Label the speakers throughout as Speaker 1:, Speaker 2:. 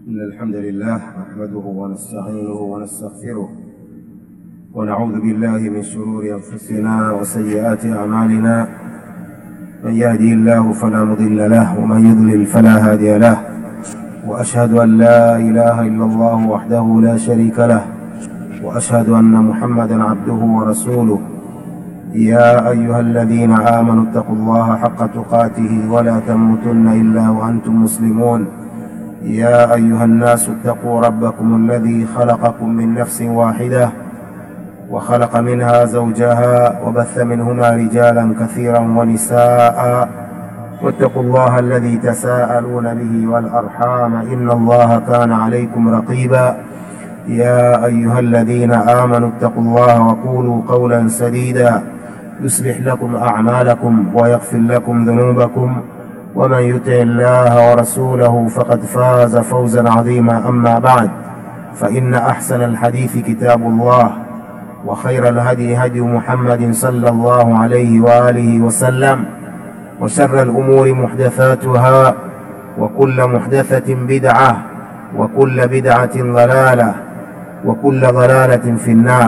Speaker 1: إن الحمد لله نحمده ونستعينه ونستغفره ونعوذ بالله من شرور أنفسنا وسيئات أعمالنا من يهدي الله فلا مضل له ومن يضلل فلا هادي له وأشهد أن لا إله إلا الله وحده لا شريك له وأشهد أن محمدا عبده ورسوله يا أيها الذين آمنوا اتقوا الله حق تقاته ولا تموتن إلا وأنتم مسلمون يا أيها الناس اتقوا ربكم الذي خلقكم من نفس واحدة وخلق منها زوجها وبث منهما رجالا كثيرا ونساء واتقوا الله الذي تساءلون به والأرحام إن الله كان عليكم رقيبا يا أيها الذين آمنوا اتقوا الله وقولوا قولا سديدا يصلح لكم أعمالكم ويغفر لكم ذنوبكم ومن يطع الله ورسوله فقد فاز فوزا عظيما أما بعد فإن أحسن الحديث كتاب الله وخير الهدي هدي محمد صلى الله عليه وآله وسلم وشر الأمور محدثاتها وكل محدثة بدعة وكل بدعة ضلالة وكل ضلالة في النار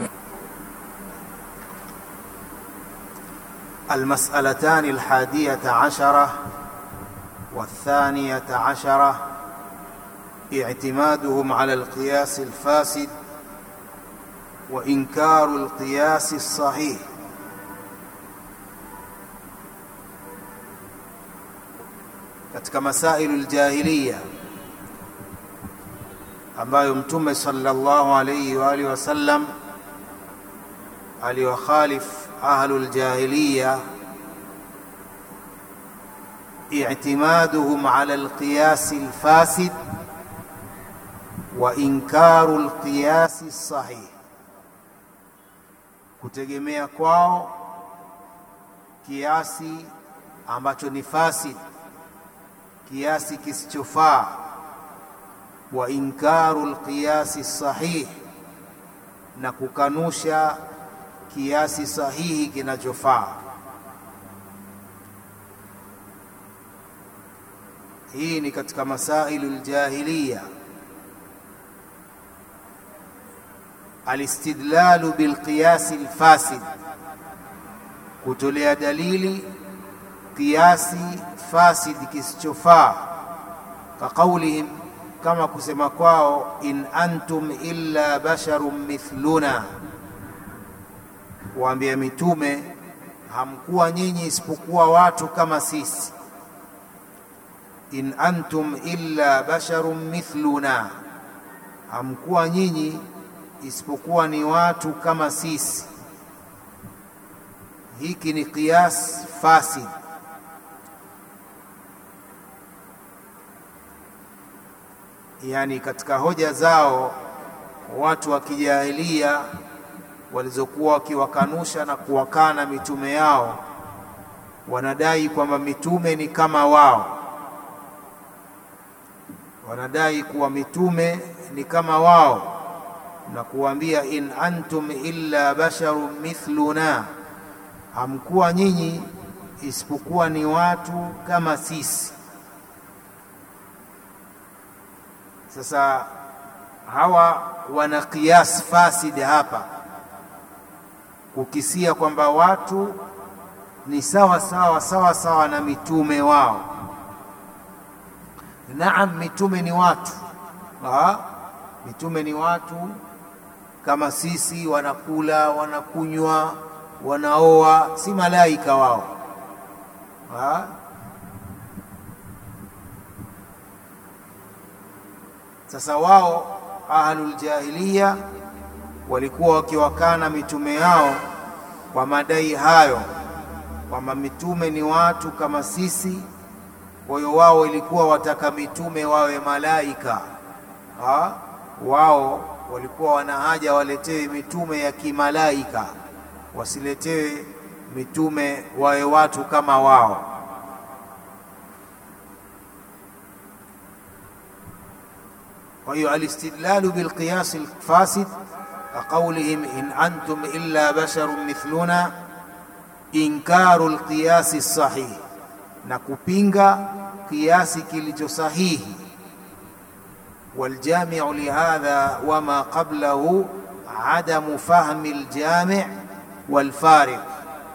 Speaker 2: المسألتان الحادية عشرة والثانية عشرة اعتمادهم على القياس الفاسد وإنكار القياس الصحيح katika masailu ljahiliya ambayo mtume sallallahu alayhi wa alihi wasallam aliwakhalif ahlu ljahiliya اعتمادهم على القياس الفاسد وإنكار القياس الصحيح kutegemea kwao kiasi ambacho ni fasid kiasi kisichofaa wa inkaru lqiyasi sahih na kukanusha kiasi sahihi kinachofaa hii ni katika masailu ljahiliya alistidlalu bilqiyasi lfasid kutolea dalili kiasi fasid kisichofaa kaqaulihim kama kusema kwao in antum illa basharun mithluna waambia mitume hamkuwa nyinyi isipokuwa watu kama sisi in antum illa basharun mithluna hamkuwa nyinyi isipokuwa ni watu kama sisi hiki ni qiyas fasid yani katika hoja zao watu wa kijahilia walizokuwa wakiwakanusha na kuwakana mitume yao wanadai kwamba mitume ni kama wao wanadai kuwa mitume ni kama wao na kuambia in antum illa basharun mithluna hamkuwa nyinyi isipokuwa ni watu kama sisi sasa hawa wana qiyas fasid hapa kukisia kwamba watu ni sawa sawa sawa sawa na mitume wao naam mitume ni watu ha? mitume ni watu kama sisi wanakula wanakunywa wanaoa si malaika wao ha? sasa wao ahluljahiliya walikuwa wakiwakana mitume yao kwa madai hayo kwamba mitume ni watu kama sisi kwa hiyo wao ilikuwa wataka mitume wawe malaika ha? wao walikuwa wana haja waletewe mitume ya kimalaika wasiletewe mitume wawe watu kama wao kwa hiyo alistidlalu bilqiyasi lfasid kaqaulihim in antum illa basharun mithluna inkaru lqiyasi sahih na kupinga kiasi kilicho sahihi والجامع لهذا وما قبله عدم فهم الجامع والفارق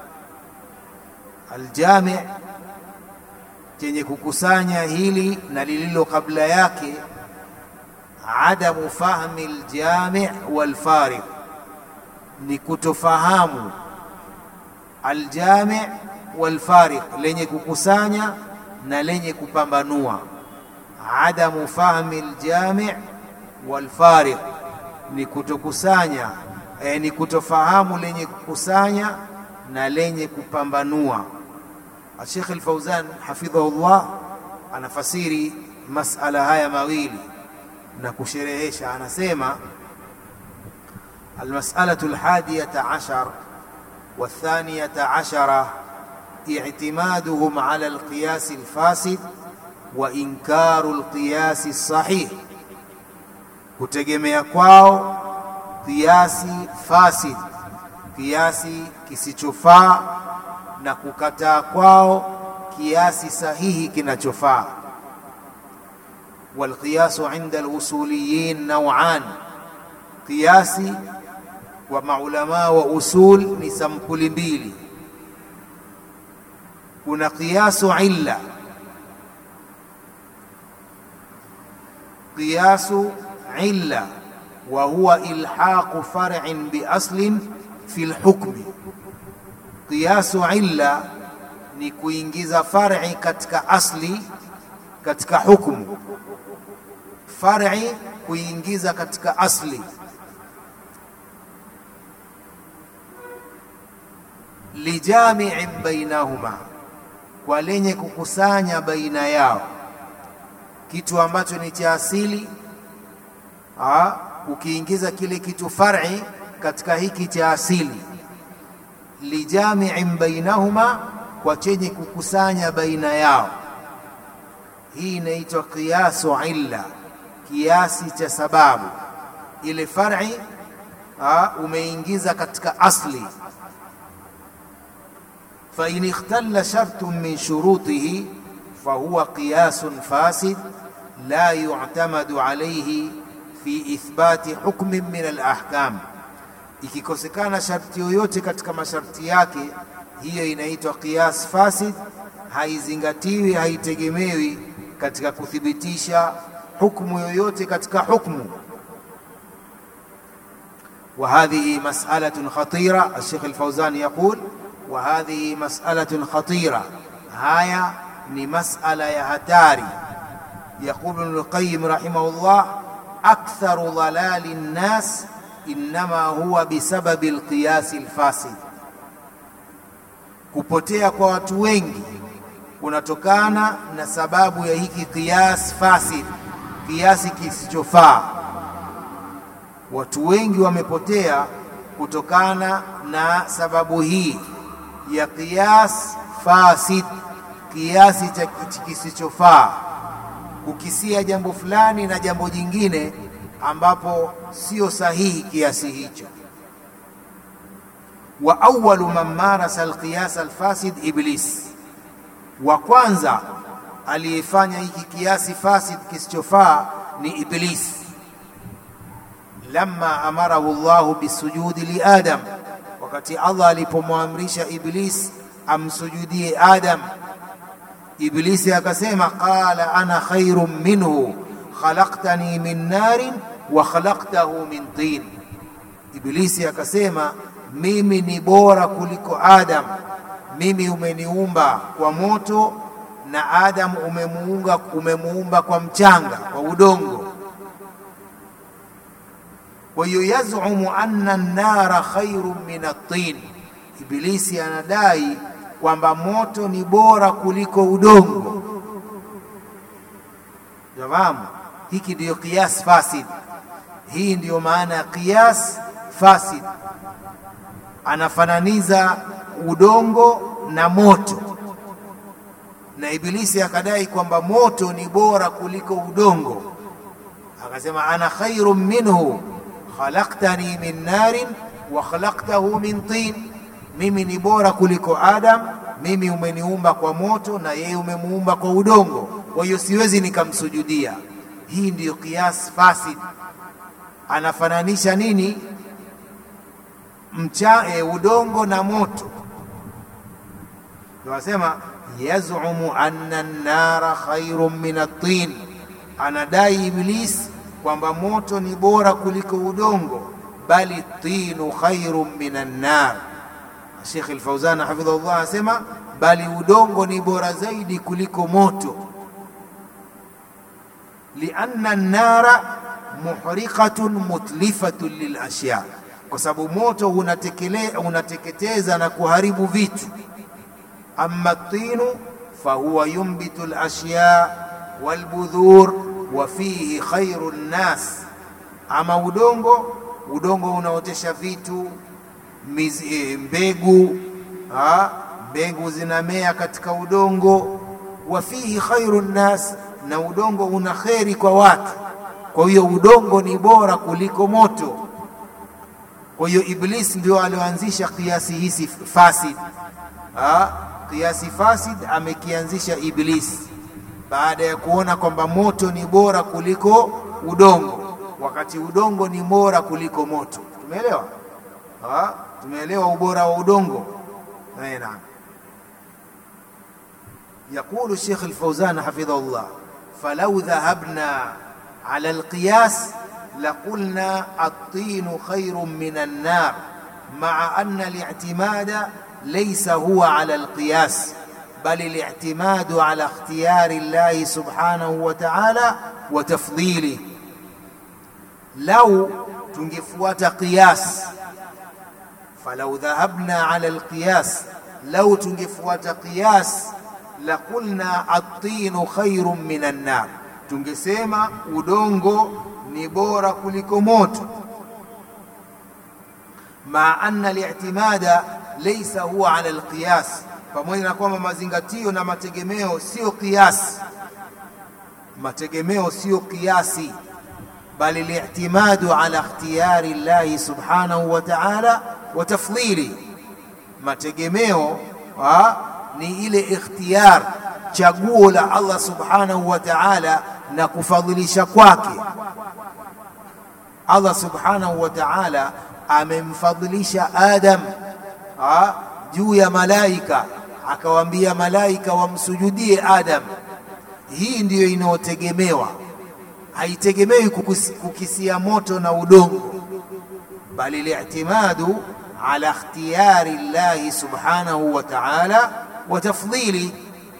Speaker 2: الجامع chenye kukusanya hili na lililo kabla yake adamu fahmi ljami walfariq ni kutofahamu aljami walfariq lenye kukusanya na lenye kupambanua adamu fahmi ljami walfariq ni kutokusanya eh, ni kutofahamu lenye kukusanya na lenye kupambanua Sheikh Al-Fauzan hafidhahullah anafasiri masala haya mawili na kusherehesha, anasema almas'alatu alhadiyata ashar والثانية عشرة اعتمادهم على القياس الفاسد وإنكار القياس الصحيح kutegemea kwao kiasi fasid, kiasi kisichofaa na kukataa kwao kiasi sahihi kinachofaa. Walqiyasu inda alusuliyin nauan, kiasi wa maulamaa wa usul ni sampuli mbili. Kuna qiyasu illa, qiyasu illa wa huwa ilhaqu far'in bi aslin fi lhukmi qiyasu illa ni kuingiza far'i katika asli katika hukmu far'i kuingiza katika asli lijami'in bainahuma kwa lenye kukusanya baina yao kitu ambacho ni cha asili ah, ukiingiza kile kitu far'i katika hiki cha asili lijami'in bainahuma, kwa chenye kukusanya baina yao. Hii inaitwa qiyasu illa, kiasi cha sababu. Ile far'i umeingiza katika asli. fa in ikhtalla shartun min shurutihi fahuwa qiyasun fasid la yu'tamadu alayhi fi ithbati hukmin min al-ahkam ikikosekana sharti yoyote katika masharti yake, hiyo inaitwa qiyas fasid, haizingatiwi, haitegemewi katika kuthibitisha hukmu yoyote katika hukmu. wa hadhihi mas'alatun khatira. Al-Sheikh Al-Fawzan yaqul wa hadhihi mas'alatun khatira, haya ni mas'ala ya hatari. Yaqulu Ibn al-Qayyim rahimahullah, aktharu dhalali an-nas innama huwa bisababi alqiyasi alfasid, kupotea kwa watu wengi kunatokana na sababu ya hiki qiyas fasid, kiasi kisichofaa. Watu wengi wamepotea kutokana na sababu hii ya qiyas fasid, kiasi cha kisichofaa, kukisia jambo fulani na jambo jingine ambapo sio sahihi kiasi hicho. Wa awwalu man marasa alqiyas alfasid Iblis, wa kwanza aliyefanya hiki kiasi fasid kisichofaa ni Iblis. Lamma amarahu Allahu bisujudi li Adam, wakati Allah alipomwamrisha Iblis amsujudie Adam, Iblisi akasema qala ana khairun minhu khalaqtani min narin wa khalaqtahu min tin, Iblisi akasema mimi ni bora kuliko Adam, mimi umeniumba kwa moto na Adam umemuunga umemuumba kwa mchanga, kwa udongo. Kwa hiyo yazumu anna an-nara khairun min at-tin, Iblisi anadai kwamba moto ni bora kuliko udongo. Jawamu, hiki ndiyo qiyas fasid. Hii ndiyo maana ya qiyas fasid, anafananiza udongo na moto, na Ibilisi akadai kwamba moto ni bora kuliko udongo, akasema ana khairun minhu khalaqtani min narin wa khalaqtahu min tin, mimi ni bora kuliko Adam, mimi umeniumba kwa moto na yeye umemuumba kwa udongo, kwa hiyo siwezi nikamsujudia. hii ndiyo qiyas fasid anafananisha nini mcha e, udongo na moto wasema yazumu anna an-nara khairun min at-tin anadai iblis kwamba moto ni bora kuliko udongo bali tinu khairun min an-nar Sheikh Al-Fauzan hafidhahullah anasema bali udongo ni bora zaidi kuliko moto lianna an-nara muhriqatun mutlifatun lilashya kwa sababu moto unatekele unateketeza na kuharibu vitu amma tinu fahuwa yumbitu alashya walbudhur wa fihi khairu nnas ama udongo udongo unaotesha vitu mizi, e, mbegu ha, mbegu zinamea katika udongo wa fihi khairu nnas na udongo una kheri kwa watu kwa hiyo udongo ni bora kuliko moto kwa hiyo iblis ndio alioanzisha kiasi hisi fasid ha? kiasi fasid amekianzisha iblis baada ya kuona kwamba moto ni bora kuliko udongo wakati udongo ni bora kuliko moto tumeelewa ha? tumeelewa ubora wa udongo naam يقول الشيخ الفوزان حفظه الله فلو ذهبنا على القياس لقلنا الطين خير من النار مع أن الاعتماد ليس هو على القياس بل الاعتماد على اختيار الله سبحانه وتعالى وتفضيله لو تنجفوات قياس فلو ذهبنا على القياس لو تنجفوات قياس لقلنا الطين خير من النار tungesema udongo ni bora kuliko moto ma anna al-i'timada laysa huwa ala al-qiyas pamoja na kwamba mazingatio na mategemeo sio kiasi mategemeo sio kiasi bali li'timadu ala ikhtiyari Allah subhanahu wa ta'ala wa tafdhili mategemeo ha, ni ile ikhtiyar chaguo la Allah subhanahu wa ta'ala na kufadhilisha kwake Allah subhanahu wa ta'ala amemfadhilisha Adam ha, juu ya malaika akawaambia malaika wamsujudie Adam hii ndiyo inayotegemewa haitegemewi kukisia moto na udongo bali li'timadu ala ikhtiyari Allah subhanahu wa ta'ala wa tafdhili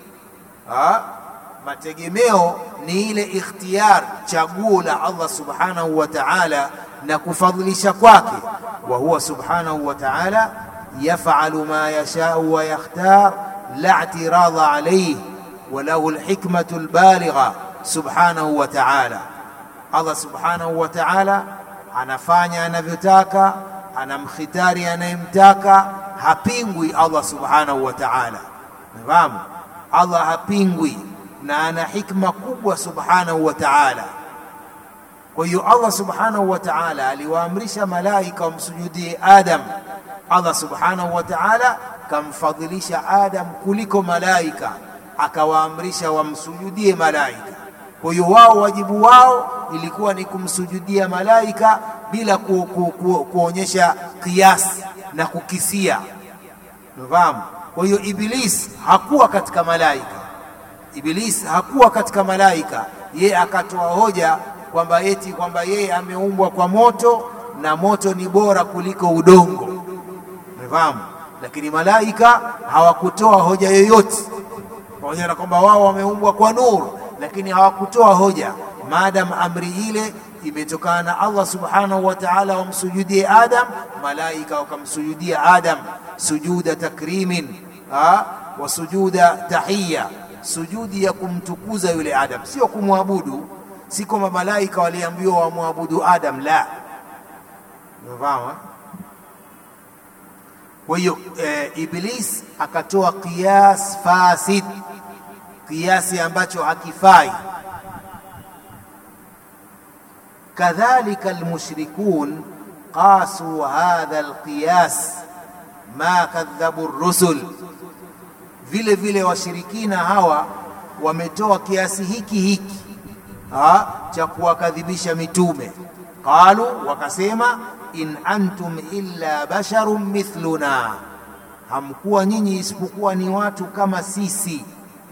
Speaker 2: mategemeo ni ile ikhtiyar chaguo la Allah subhanahu wa ta'ala na kufadhilisha kwake wa huwa subhanahu wa ta'ala yaf'alu ma yasha'u wa yakhtar la i'tirada alayhi wa lahu alhikmatu albaligha subhanahu wa ta'ala Allah subhanahu wa ta'ala anafanya anavyotaka anamkhitari anayemtaka hapingwi Allah subhanahu wa ta'ala nafahamu Allah hapingwi na ana hikma kubwa subhanahu wa ta'ala kwa hiyo Allah subhanahu wa ta'ala aliwaamrisha malaika wamsujudie Adam Allah subhanahu wa ta'ala kamfadhilisha Adam kuliko malaika akawaamrisha wamsujudie malaika kwa hiyo wao wajibu wao ilikuwa ni kumsujudia malaika bila ku, ku, ku, kuonyesha kiasi na kukisia unafahamu kwa hiyo iblis hakuwa katika malaika iblis hakuwa katika malaika ye akatoa hoja kwamba eti kwamba yeye ameumbwa kwa moto na moto ni bora kuliko udongo umefahamu lakini malaika hawakutoa hoja yoyote pamoja na kwamba wao wameumbwa kwa nuru lakini hawakutoa hoja maadam amri ile imetokana na Allah subhanahu wa ta'ala wamsujudie Adam malaika wakamsujudia Adam sujuda takrimin ha? wa sujuda tahiyya sujudi ya kumtukuza yule Adam sio kumwabudu si kwamba malaika waliambiwa wamwabudu Adam la unafahamu kwa hiyo e, Iblis akatoa qiyas fasid kiasi ambacho hakifai kadhalika almushrikun qasu hadha alqiyas ma kadhabu rusul vile vile washirikina hawa wametoa kiasi hiki hiki ha, cha kuwakadhibisha mitume. Qalu, wakasema in antum illa basharun mithluna, hamkuwa nyinyi isipokuwa ni watu kama sisi.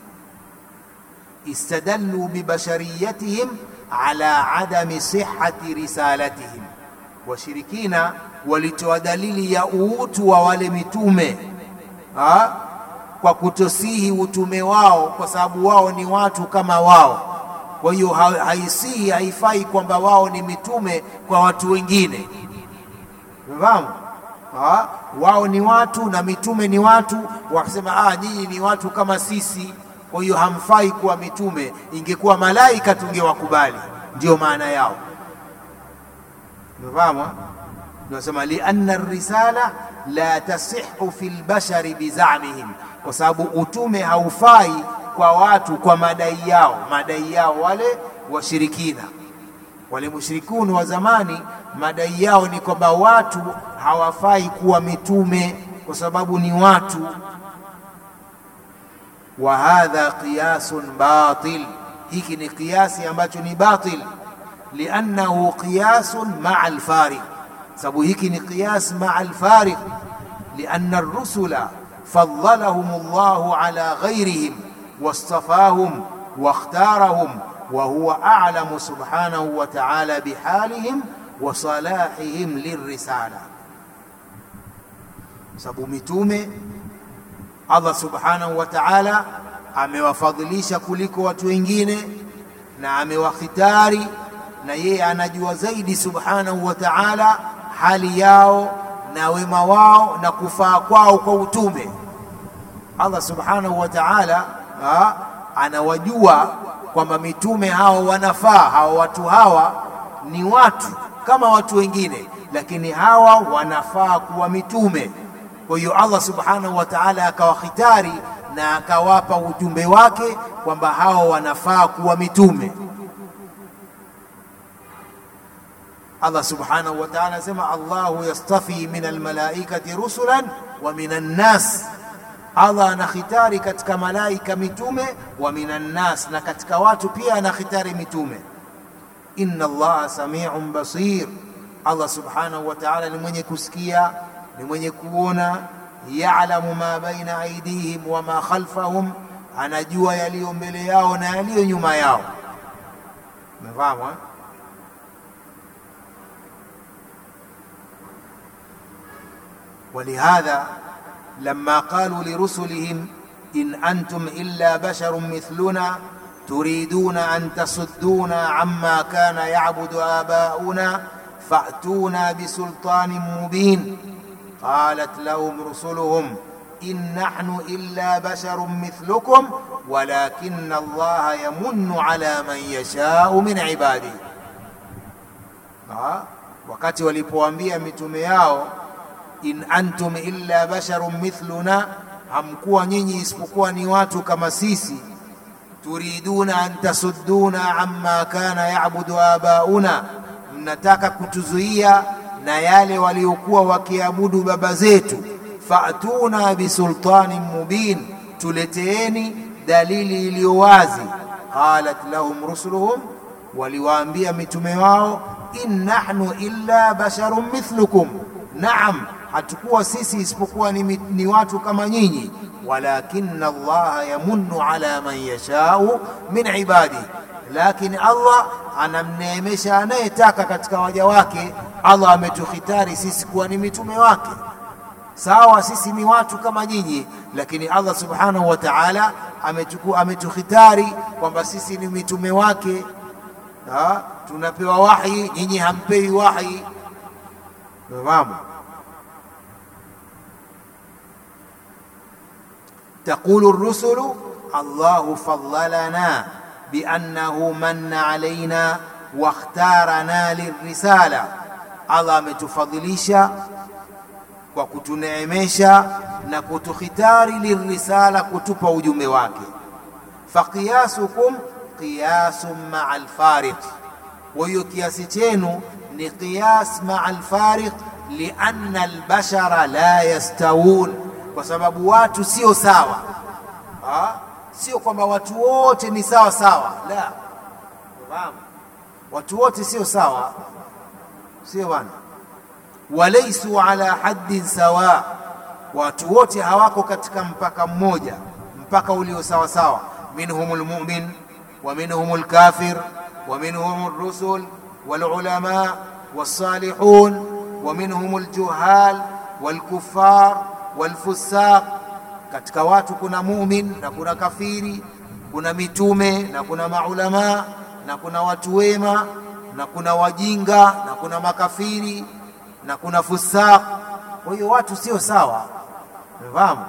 Speaker 2: Istadallu bibashariyatihim ala adami sihhati risalatihim, washirikina walitoa dalili ya uutu wa wale mitume ha? kwa kutosihi utume wao, kwa sababu wao ni watu kama wao. Kwa hiyo haisihi, haifai kwamba wao ni mitume kwa watu wengine. Umefahamu? Wao ni watu na mitume ni watu, wakasema ah, nyinyi ni watu kama sisi, kwa hiyo hamfai kuwa mitume. Ingekuwa malaika tungewakubali, ndio maana yao. Umefahamu? Nasema lianna risala la tasihu fi lbashari bizamihim, kwa sababu utume haufai kwa watu kwa madai yao, madai yao wale washirikina, wale mushrikuni wa zamani, madai yao ni kwamba watu hawafai kuwa mitume kwa sababu ni watu. Wa hadha qiyasun batil, hiki ni kiasi ambacho ni batil, liannahu qiyasun maa alfariq sababu hiki ni qiyas maa alfariq lianna rusula faddalahum Allahu ala ghairihim wastafahum wakhtarahum wa huwa a'lamu subhanahu wa ta'ala bihalihim wa salahihim lirrisala. Sababu mitume Allah subhanahu wa ta'ala amewafadhilisha kuliko watu wengine na amewakhitari, na yeye anajua zaidi subhanahu wa ta'ala hali yao na wema wao na kufaa kwao kwa utume. Allah subhanahu wa ta'ala anawajua kwamba mitume hao wanafaa, hawa watu hawa ni watu kama watu wengine, lakini hawa wanafaa kuwa mitume. Kwa hiyo Allah subhanahu wa ta'ala akawakhitari na akawapa ujumbe wake kwamba hao wanafaa kuwa mitume. Allah subhanahu wa ta'ala anasema Allahu yastafi min almalaikati rusulan wa min annas, Allah anakhitari katika malaika mitume, wa min annas, na katika watu pia anakhitari mitume. Inna Allaha samiun basir, Allah subhanahu wa ta'ala ni mwenye kusikia, ni mwenye kuona. Ya'lamu ma baina aydihim wa ma khalfahum, anajua yaliyo mbele yao na yaliyo nyuma yao. Umefahamu eh? ولهذا لما قالوا لرسلهم إن أنتم إلا بشر مثلنا تريدون أن تصدونا عما كان يعبد آباؤنا فأتونا بسلطان مبين قالت لهم رسلهم إن نحن إلا بشر مثلكم ولكن الله يمن على من يشاء من عباده wakati walipoambia mitume yao in antum illa basharun mithluna, hamkuwa nyinyi isipokuwa ni watu kama sisi. Turiduna an tasudduna amma kana yabudu abauna, mnataka kutuzuia na yale waliokuwa wakiabudu baba zetu. Fatuna bisultanin mubin, tuleteeni dalili iliyo wazi. Qalat lahum rusuluhum, waliwaambia mitume wao, in nahnu illa basharun mithlukum, naam hatukuwa sisi isipokuwa ni, ni watu kama nyinyi, walakinna Allaha yamunnu ala man yashau min ibadihi, lakini Allah anamneemesha anayetaka katika waja wake. Allah ametukhitari sisi kuwa ni mitume wake. Sawa, sisi ni watu kama nyinyi, lakini Allah subhanahu wa ta'ala ametukhitari kwamba sisi ni mitume wake. Ha? tunapewa wahi, nyinyi hampewi wahi. Umefahamu? تقول الرسل الله فضلنا بأنه من علينا واختارنا للرسالة Allah ametufadhilisha kwa kutuneemesha na kutukhitari lirisala, kutupa ujumbe wake. Faqiyasukum qiyasun maa alfariq, kwa hiyo kiasi chenu ni qiyas maa alfariq, lianna albashara la yastawun kwa sababu watu sio sawa ha? Sio kwamba watu wote ni sawa sawa, la. Fahamu? Watu wote sio sawa, sio bwana. Walaisu ala haddin sawa, watu wote hawako katika mpaka mmoja, mpaka ulio sawa sawa. Minhum lmumin wa minhum lkafir wa minhum rusul walulama walsalihun wa minhum ljuhal walkufar walfusaq. Katika watu kuna mumin na kuna kafiri, kuna mitume na kuna maulamaa na kuna watu wema na kuna wajinga na kuna makafiri na kuna fusaq. Kwa hiyo watu sio sawa, umefahamu?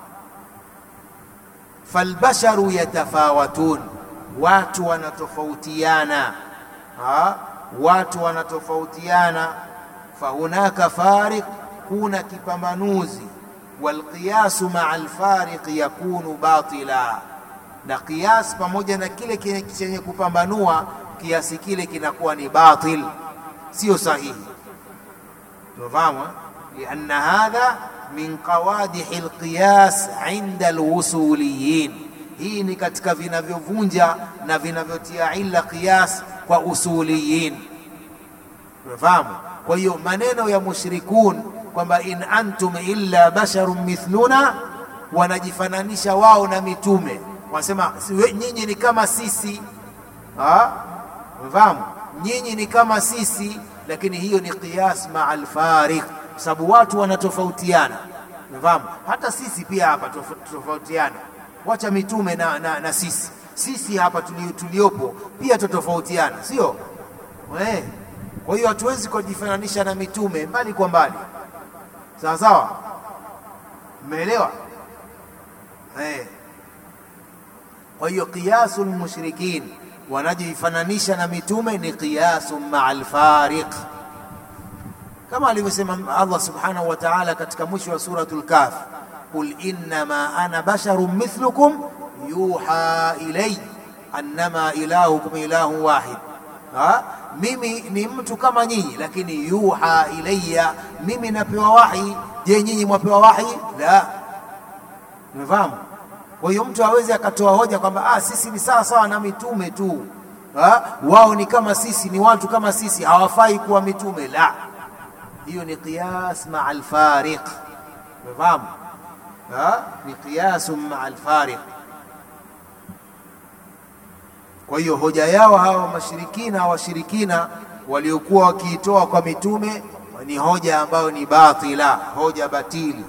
Speaker 2: Falbasharu yatafawatun, watu wanatofautiana, ha? watu wanatofautiana. Fahunaka fariq, kuna kipambanuzi. Walqiyasu maa alfariqi yakunu batila na qiyas pamoja na kile chenye kupambanua kiasi kile kinakuwa ni batil, sio sahihi. Tunafahamu, lianna hadha min qawadihi alqiyas inda alwusuliyin, hii ni katika vinavyovunja na vinavyotia illa qiyas kwa usuliyin. Tunafahamu. Kwa hiyo maneno ya mushrikun kwamba in antum illa basharun mithluna, wanajifananisha wao na mitume wanasema nyinyi ni kama sisi, mfahamu, nyinyi ni kama sisi, lakini hiyo ni qiyas maa alfariq, kwa sababu watu wanatofautiana, mfahamu. Hata sisi pia hapa tofautiana, wacha mitume na, na, na sisi sisi hapa tuliopo pia totofautiana, sio eh? Kwa hiyo hatuwezi kujifananisha na mitume mbali kwa mbali, sawa sawa, mmeelewa eh? Kwa hiyo qiyasul mushrikin wanajifananisha na mitume ni qiyasun maa alfariq, kama alivyosema Allah subhanahu wa ta'ala katika mwisho wa suratul Kahf, qul innama ana basharun mithlukum yuha ilay annama ilahukum ilahun wahid. Ha? Mimi ni mtu kama nyinyi, lakini yuha ilayya, mimi napewa wahi. Je, nyinyi mwapewa wahi? La, umefahamu? Kwa hiyo mtu hawezi akatoa hoja kwamba ah, sisi ni sawa sawa na mitume tu ha? wao ni kama sisi, ni watu kama sisi, hawafai kuwa mitume. La, hiyo ni qiyas maa alfariq, umefahamu? Ni qiyasun maa alfariq. Kwa hiyo hoja yao hawa mashirikina, washirikina waliokuwa wakiitoa kwa mitume ni hoja ambayo ni batila, hoja batili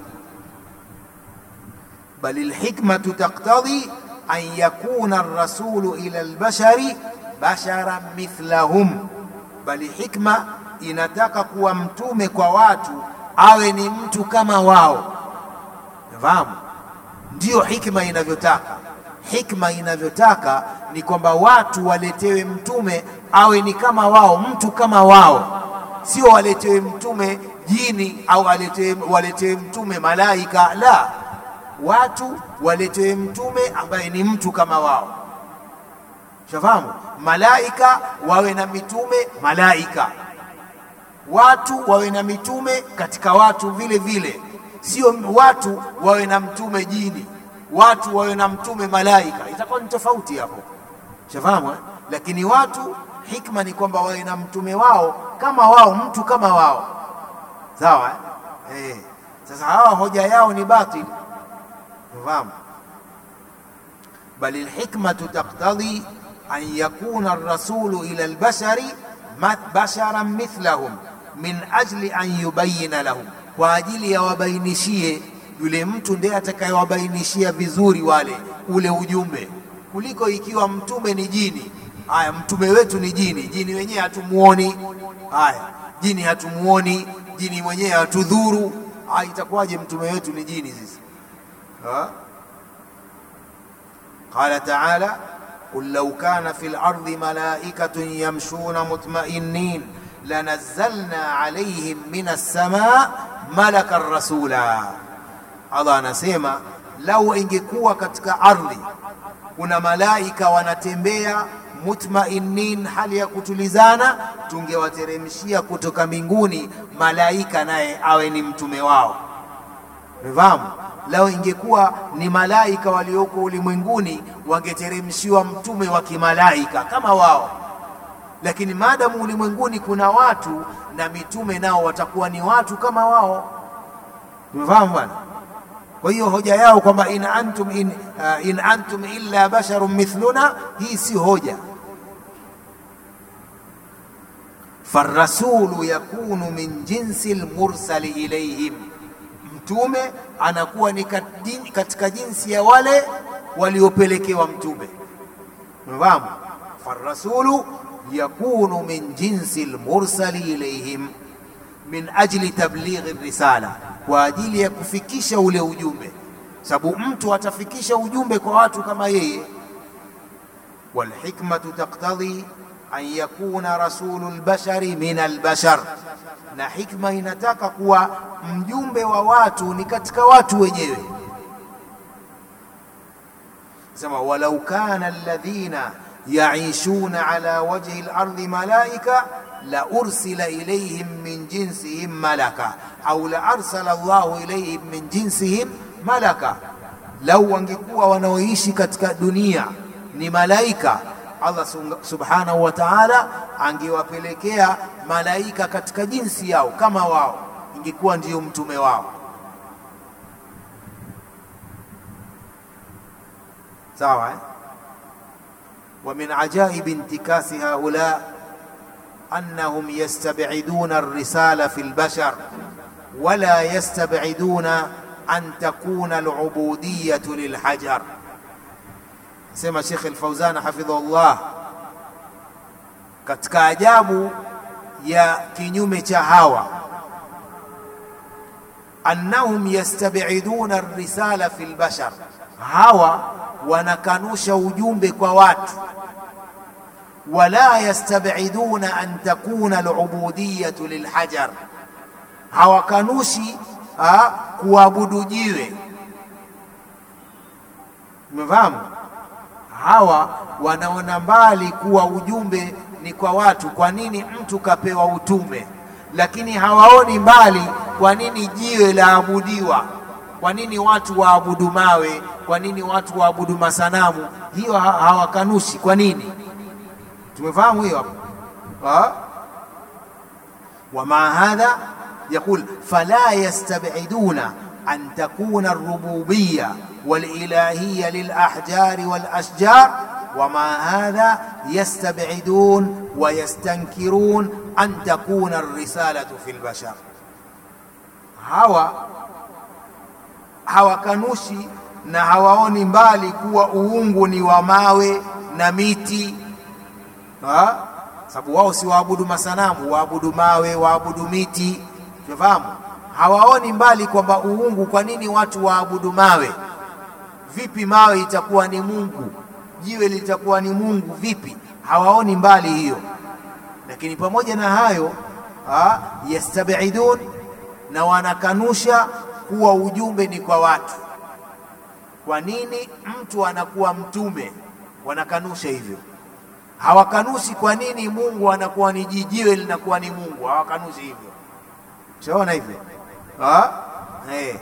Speaker 2: bal lhikmatu taktadhi an yakuna arrasulu ila albashari basharan mithlahum, bali hikma inataka kuwa mtume kwa watu awe ni mtu kama wao. Fahamu, ndiyo hikma inavyotaka. Hikma inavyotaka ni kwamba watu waletewe mtume awe ni kama wao, mtu kama wao, sio waletewe mtume jini au waletewe mtume malaika, la watu waletewe mtume ambaye ni mtu kama wao. Shafahamu, malaika wawe na mitume malaika, watu wawe na mitume katika watu vile vile, sio watu wawe na mtume jini, watu wawe na mtume malaika, itakuwa ni tofauti hapo. Shafahamu eh? Lakini watu, hikma ni kwamba wawe na mtume wao kama wao, mtu kama wao, sawa eh? Eh, sasa hawa hoja yao ni batili fahamu bal lhikmatu taktadhi an yakuna arrasulu ila albashari basharan mithlahum min ajli an yubayina lahum, kwa ajili ya wabainishie yule mtu ndiye atakayewabainishia vizuri wale ule ujumbe, kuliko ikiwa mtume ni jini. Haya, mtume wetu ni jini, jini wenyewe hatumuoni. Haya, jini hatumuoni, jini mwenyewe hatudhuru. Haya, itakuwaje mtume wetu ni jini sisi? Qala taala qul law kana fi lardi malaikatun yamshuna mutmainin lanazzalna alayhim min assamaa malakan rasula. Allah anasema lau ingekuwa katika ardhi kuna malaika wanatembea mutmainin, hali ya kutulizana, tungewateremshia kutoka mbinguni malaika naye awe ni mtume wao. Umefahamu? Lao ingekuwa ni malaika walioko ulimwenguni wangeteremshiwa mtume wa kimalaika kama wao, lakini maadamu ulimwenguni kuna watu na mitume nao watakuwa ni watu kama wao. Tumefahamu bwana? Kwa hiyo hoja yao kwamba in antum, in, uh, in antum illa basharun mithluna, hii si hoja. farasulu yakunu min jinsi lmursali ilaihim, mtume anakuwa ni katika jinsi ya wale waliopelekewa mtume. Umefahamu? farasulu yakunu min jinsi lmursali ilaihim min ajli tablighi risala, kwa ajili ya kufikisha ule ujumbe, sababu mtu atafikisha ujumbe kwa watu kama yeye. Walhikmatu taktadhi an yakuna rasulu lbashari min albashar, na hikma inataka kuwa mjumbe wa watu ni katika watu wenyewe. Sema walau kana alladhina yaishuna ala wajhi lardi malaika la ursila ilayhim min jinsihim malaka au la arsala Allahu ilayhim min jinsihim malaka, lau wangekuwa wanaoishi katika dunia ni malaika, Allah subhanahu wa ta'ala angewapelekea malaika katika jinsi yao kama wao, ingekuwa ndiyo mtume wao. Sawa eh? wa min ajaibi intikasi haula أنهم يستبعدون الرسالة في البشر ولا يستبعدون أن تكون العبودية للحجر سمى شيخ الفوزان حفظه الله katika ajabu ya kinyume cha hawa annahum yastabiduna risala fi lbashar, hawa wanakanusha ujumbe kwa watu wala yastabiduna an takuna alubudiyatu lilhajar, hawakanushi kuabudu jiwe. Umefahamu? Hawa wanaona mbali kuwa ujumbe ni kwa watu. Kwa nini mtu kapewa utume, lakini hawaoni mbali kwa nini jiwe laabudiwa? Kwa nini watu waabudu mawe? Kwa nini watu waabudu masanamu? Hiyo hawakanushi. Kwa nini? tumefahamu hiyo hapo. Wama hadha yaqul fala yastabiduna an takuna alrububiya walilahiya lilahjari walashjar wama hadha yastabidun wa yastankirun an takuna alrisalatu fi lbashar, hawa hawakanushi na hawaoni mbali kuwa uungu ni wa mawe na miti sababu wao si waabudu masanamu, waabudu mawe, waabudu miti. Tunafahamu hawaoni mbali kwamba uungu. Kwa nini watu waabudu mawe? Vipi mawe itakuwa ni Mungu? Jiwe litakuwa ni Mungu vipi? Hawaoni mbali hiyo, lakini pamoja na hayo ha, yastabidun na wanakanusha kuwa ujumbe ni kwa watu. Kwa nini mtu anakuwa mtume? Wanakanusha hivyo hawakanushi kwa nini Mungu anakuwa ni jijiwe linakuwa ni Mungu, hawakanushi hivyo. Shaona hivyo eh.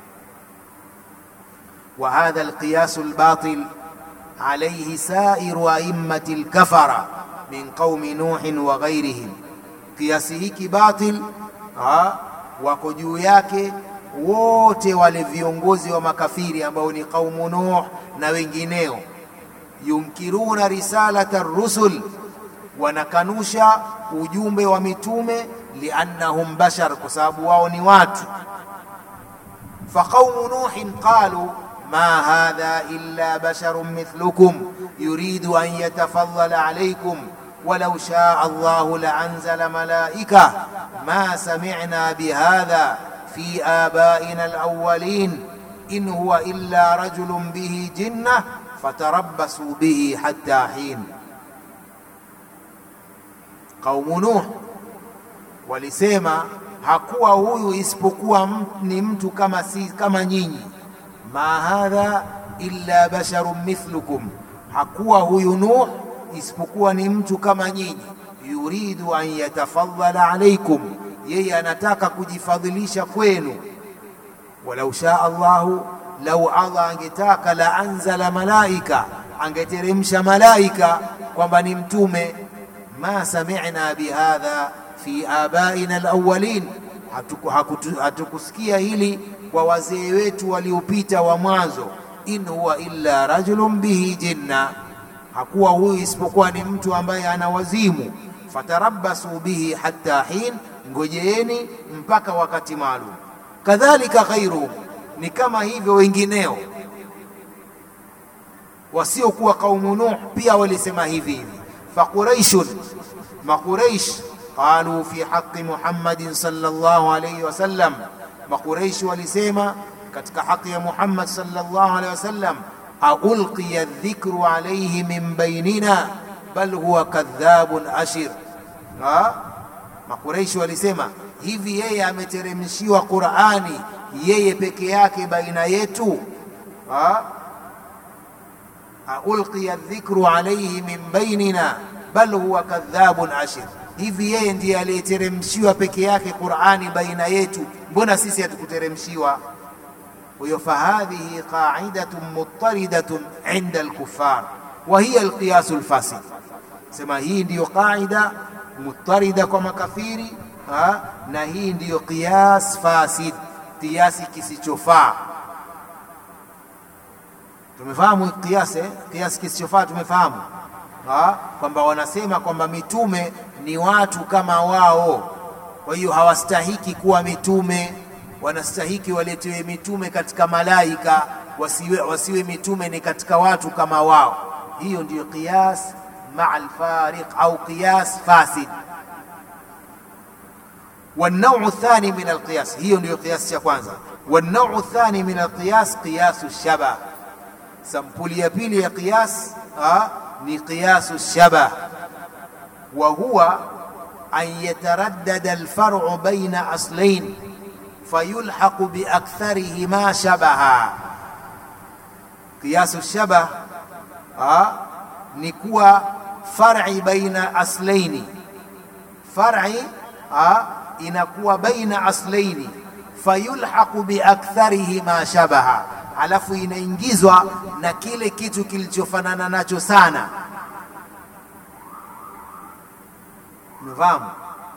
Speaker 2: wa hadha alqiyas albatil alayhi sairu aimmati alkafara min qaumi nuhin wa ghairihim, kiasi hiki batil wako juu yake wote wale viongozi wa makafiri ambao ni qaumu Nuh na wengineo yunkiruna risalata rusul, wanakanusha ujumbe wa mitume. Liannahum bashar, kwa sababu wao ni watu. Faqaumu nuhin qalu ma hadha illa basharun mithlukum yuridu an yatafadhala alaykum walau shaa Allahu laanzala malaika ma sami'na bihadha fi abaina alawwalin in huwa illa rajulun bihi jinnah fatarabasu bihi hatta hin. Qaumu Nuh walisema hakuwa huyu isipokuwa ni mtu kama, si, kama nyinyi. ma hadha illa basharun mithlukum, hakuwa huyu Nuh isipokuwa ni mtu kama nyinyi. yuridu an yatafadhala alaikum, yeye anataka kujifadhilisha kwenu. walau shaa Allahu lau Allah angetaka la anzala malaika, angeteremsha malaika kwamba ni mtume. ma sami'na bihadha fi abaina alawwalin, hatukusikia hili kwa wazee wetu waliopita wa mwanzo. In huwa illa rajulun bihi jinna, hakuwa huyu isipokuwa ni mtu ambaye ana wazimu. Fatarabbasu bihi hatta hin, ngojeeni mpaka wakati maalum. Kadhalika ghairuhum, ni kama hivyo wengineo wasiokuwa kaumu Nuh pia walisema hivi hivi. Faquraishun, Maquraish qalu fi haqi Muhammadin sallallahu alayhi wasallam, Maquraish walisema katika haki ya Muhammad sallallahu alayhi wasallam, aulqiya dhikru alayhi min bainina bal huwa kadhabun ashir. Maquraish walisema hivi, yeye ameteremshiwa Qur'ani yeye peke yake baina yetu ha? ulqiya dhikru alayhi min bainina bal huwa kadhabun ashir, hivi yeye ndiye aliyeteremshiwa peke yake Qur'ani baina yetu, mbona sisi hatukuteremshiwa? Huyo fahadhihi qa'idatun muttaridatun inda alkuffar wa hiya alqiyas alfasid, sema hii ndiyo qaida muttarida kwa makafiri ha? na hii ndiyo qiyas fasid, kiasi kisichofaa tumefahamu kiasi eh? kiasi kisichofaa tumefahamu kwamba wanasema kwamba mitume ni watu kama wao, kwa hiyo hawastahiki kuwa mitume, wanastahiki waletewe mitume katika malaika, wasiwe, wasiwe mitume ni katika watu kama wao. Hiyo ndiyo qiyas maa alfariq au qiyas fasid. والنوع الثاني من القياس hiyo ndiyo qiyas cha kwanza. والنوع الثاني من القياس قياس الشبه sampuli ya pili ya qiyas ni qiyasu shabah wa huwa an yataraddada alfar'u baina aslain fayulhaqu biaktharihima shabaha. Qiyasu shabah ni kuwa far'i baina aslaini, far'i inakuwa baina aslaini fayulhaqu biaktharihima shabaha alafu inaingizwa na kile kitu kilichofanana nacho sana. Umefahamu?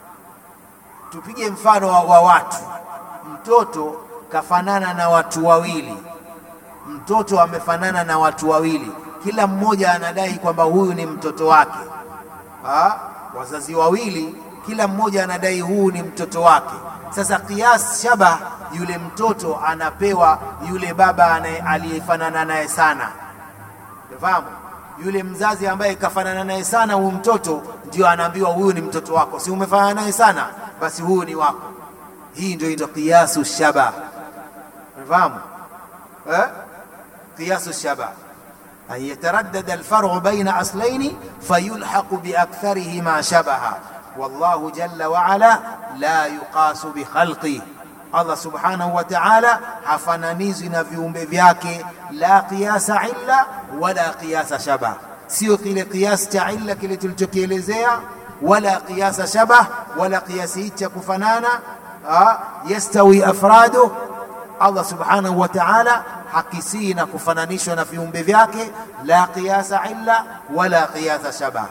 Speaker 2: Tupige mfano wa, wa watu. Mtoto kafanana na watu wawili, mtoto amefanana na watu wawili, kila mmoja anadai kwamba huyu ni mtoto wake. Ha? Wazazi wawili, kila mmoja anadai huyu ni mtoto wake. Sasa qiyas shabah, yule mtoto anapewa yule baba aliyefanana naye sana. Unafahamu? Yule mzazi ambaye kafanana naye sana huyu mtoto ndio anaambiwa huyu ni mtoto wako, si umefanana naye sana, basi huyu ni wako. Hii ndio ndio qiyasu shabah. Unafahamu? Eh? Qiyasu shabah an yataraddada alfar'u baina aslaini fayulhaqu biaktharihima shabaha wallahu jalla wa ala la yuqasu bikhalqi, Allah subhanahu wa ta'ala hafananizwi na viumbe vyake, la qiyasa illa wala qiyasa shabah, sio kile qiyas cha illa kile tulichokielezea, wala qiyasa shabah, wala qiyasi hichi cha kufanana. Yastawi afradu, Allah subhanahu wa ta'ala hakisii na kufananishwa na viumbe vyake, la qiyasa illa wala qiyasa shabah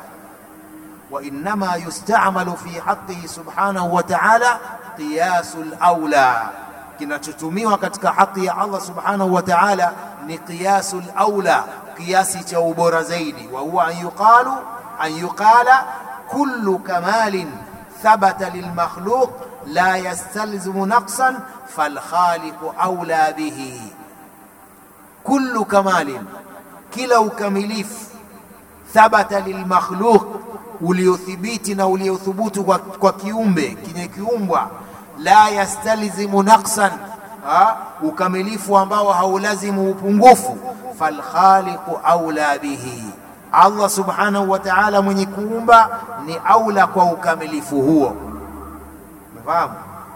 Speaker 2: وإنما يستعمل في حقه سبحانه وتعالى قياس الأولى kinachotumiwa katika haki ya Allah subhanahu wa ta'ala ni qiyasul aula, kiasi cha ubora zaidi. Wa huwa an yuqalu an yuqala kullu kamalin thabata lilmakhluq la yastalzimu naqsan falkhaliqu aula bihi. Kullu kamalin, kila ukamilifu thabata lilmakhluq uliothibiti na uliothubutu kwa, kwa kiumbe kinye kiumbwa, la yastalzimu naqsan, ukamilifu ambao haulazimu upungufu. Falkhaliqu aula bihi, Allah subhanahu wa ta'ala mwenye kuumba ni aula kwa ukamilifu huo. Umefahamu?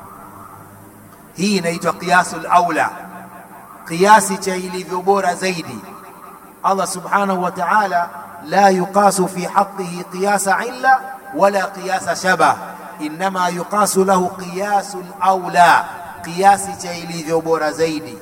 Speaker 2: Hii inaitwa qiyasul aula, kiasi cha ilivyo bora zaidi. Allah subhanahu wa ta'ala la yuqasu fi haqqihi qiyasa illa wala qiyasa shabah, innama yuqasu lahu qiyasul aula, kiasi cha ilivyo bora zaidi.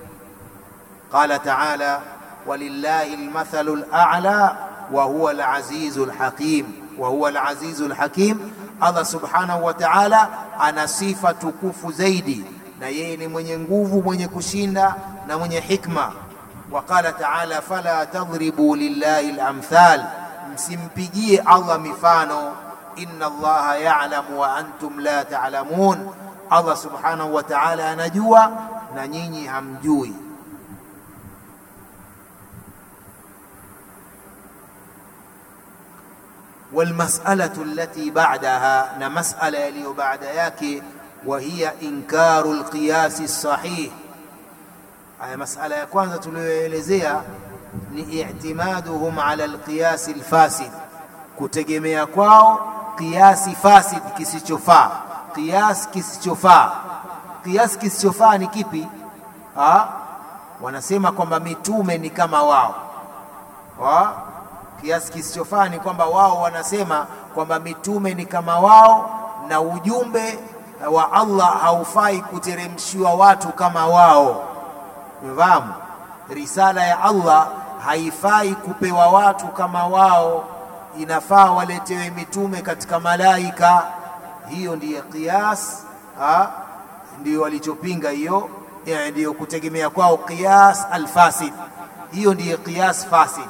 Speaker 2: Qala ta'ala walillahi almathalu al'a wa huwa alazizu alhakim, wa huwa al-azizu al-hakim. Allah subhanahu wa ta'ala ana sifa tukufu zaidi, na yeye ni mwenye nguvu, mwenye kushinda na mwenye hikma. Wa qala ta'ala, fala tadhribu lillahi al-amthal, msimpigie Allah mifano. Inna Allaha ya'lamu wa antum la ta'lamun, Allah subhanahu wa ta'ala anajua na nyinyi hamjui. Walmas'alatu allati ba'daha, na mas'ala yaliyo baada yake, wa hiya inkaru alqiyasi sahih. Haya, mas'ala ya kwanza tuliyoelezea ni i'timaduhum ala alqiyasi alfasid, kutegemea kwao qiyasi fasid, kisichofaa. Qiyas kisichofaa, qiyas kisichofaa ni kipi? Ha? Wanasema kwamba mitume ni kama wao ha? Kiasi kisichofaa ni kwamba wao wanasema kwamba mitume ni kama wao, na ujumbe wa Allah haufai kuteremshiwa watu kama wao. Umefahamu? Risala ya Allah haifai kupewa watu kama wao, inafaa waletewe mitume katika malaika. Hiyo ndiyo qiyas, ndiyo walichopinga hiyo, ndiyo kutegemea kwao qiyas alfasid. Hiyo ndiyo qiyas fasid.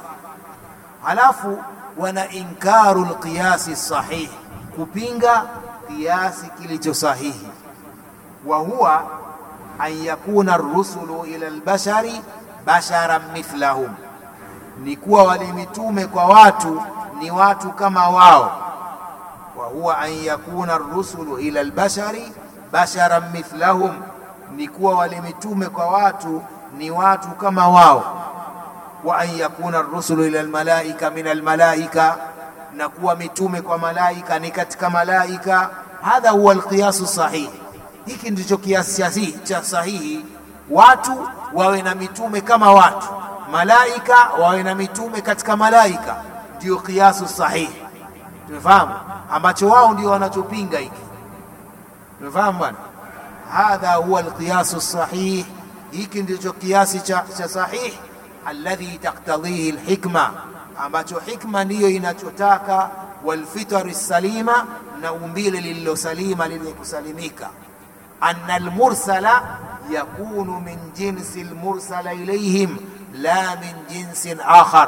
Speaker 2: Halafu wana inkaru lqiyasi sahih, kupinga kiasi kilicho sahihi. Wa huwa an yakuna rusulu ila albashari basharan mithlahum, ni kuwa wale mitume kwa watu ni watu kama wao. Wa huwa an yakuna rusulu ila albashari basharan mithlahum, ni kuwa wale mitume kwa watu ni watu kama wao wa an yakuna rusulu ila almalaika min almalaika, na kuwa mitume kwa malaika ni katika malaika. Hadha huwa alqiyasu sahih, hiki ndicho kiasi cha sahihi. Watu wawe na mitume kama watu, malaika wawe na mitume katika malaika, ndio qiyasu sahihi. Tumefahamu ambacho wao ndio wanachopinga hiki. Tumefahamu bwana, hadha huwa alqiyasu sahih, hiki ndicho kiasi cha, cha sahihi alladhi taktadhihi alhikma, ambacho hikma ndiyo inachotaka, walfitari salima, na umbile lililosalima lenye kusalimika. Anna almursala yakunu min jinsi almursala ilayhim la min jinsin akhar.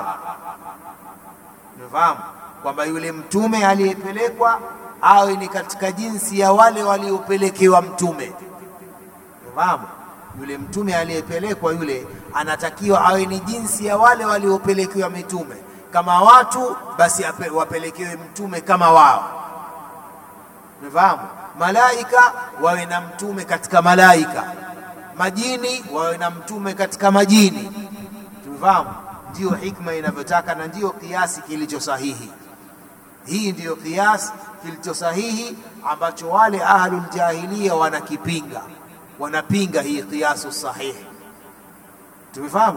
Speaker 2: Umefahamu kwamba yule mtume aliyepelekwa awe ni katika jinsi ya wale waliopelekewa mtume. Umefahamu yule mtume aliyepelekwa yule anatakiwa awe ni jinsi ya wale waliopelekewa mitume. Kama watu basi ape, wapelekewe mtume kama wao. Umefahamu? Malaika wawe na mtume katika malaika, majini wawe na mtume katika majini. Tumefahamu? Ndiyo hikma inavyotaka na ndiyo kiasi kilicho sahihi. Hii ndiyo kiasi kilicho sahihi ambacho wale ahlul jahiliya wanakipinga wanapinga hii qiyasu sahihi. Tumefahamu?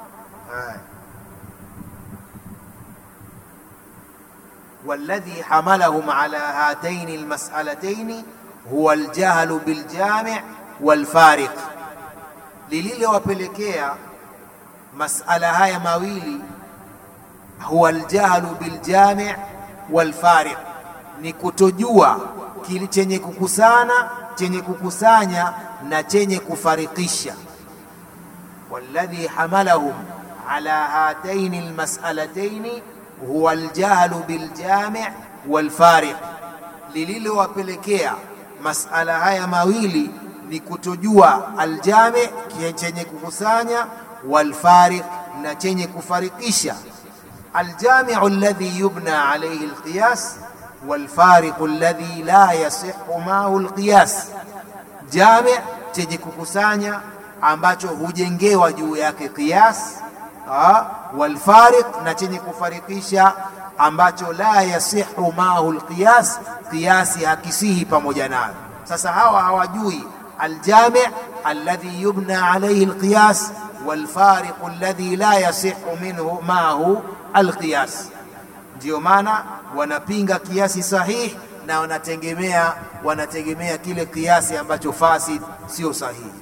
Speaker 2: walladhi hamalahum ala hataini almas'alataini huwa aljahlu biljami' walfariq, lililowapelekea masala haya mawili huwa aljahlu biljami' walfariq, ni kutojua kile chenye kukusana chenye kukusanya na chenye kufarikisha. walladhi hamalahum ala hataini almas'alataini huwa aljahlu biljami' walfariq, lililowapelekea masala haya mawili ni kutojua aljami' chenye kukusanya, walfariq na chenye kufarikisha. aljami'u alladhi yubna alayhi alqiyas walfariqu alladhi la yasihu maahu alqiyas, jami chenye kukusanya ambacho hujengewa juu yake qiyas, walfariq na chenye kufarikisha ambacho la yasihu maahu alqiyas, qiyasi hakisihi pamoja nayo. Sasa hawa hawajui aljami alladhi yubna alayhi alqiyas walfariqu alladhi la yasihu minhu maahu alqiyas Ndiyo maana wanapinga kiasi sahihi na wanategemea wanategemea kile kiasi ambacho fasid sio sahihi.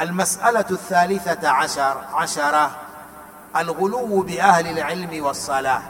Speaker 2: المسألة الثالثة عشر عشرة الغلو بأهل العلم والصلاة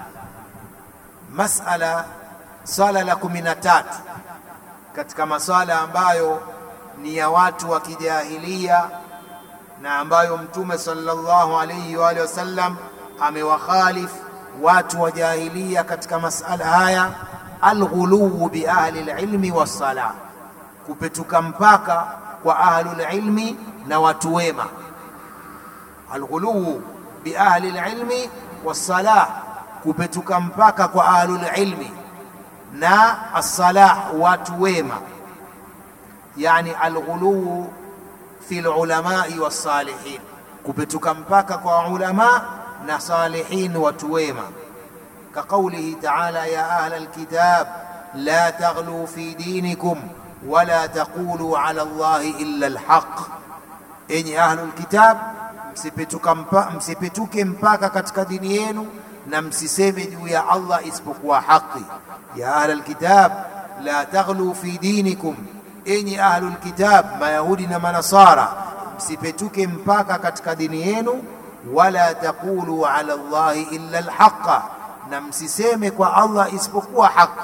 Speaker 2: مسألة swala la kumi na tatu katika maswala ambayo ni ya watu wa kijahilia na ambayo mtume sallallahu alayhi wa alihi wasallam amewakhalif watu wa jahilia katika masala haya alghuluu bi ahli alilmi wassala kupetuka mpaka kwa ahlul ilmi na watu wema alghuluu bi ahli alilmi wassala kupetuka mpaka kwa ahlul ilmi na assalah watu wema yani alghuluu fi lulamai wassalihin kupetuka mpaka kwa ulama na salihin watu wema كقوله تعالى يا أهل الكتاب لا تغلوا في دينكم ولا تقولوا على الله إلا الحق إني أهل الكتاب msipituke mpaka katika dini yenu na msiseme juu ya Allah isipokuwa haki ya ahla alkitab la taghlu fi dinikum enyi ahlu alkitab mayahudi na manasara msipetuke mpaka katika dini yenu wala taqulu ala Allahi illa alhaqa na msiseme kwa Allah isipokuwa haki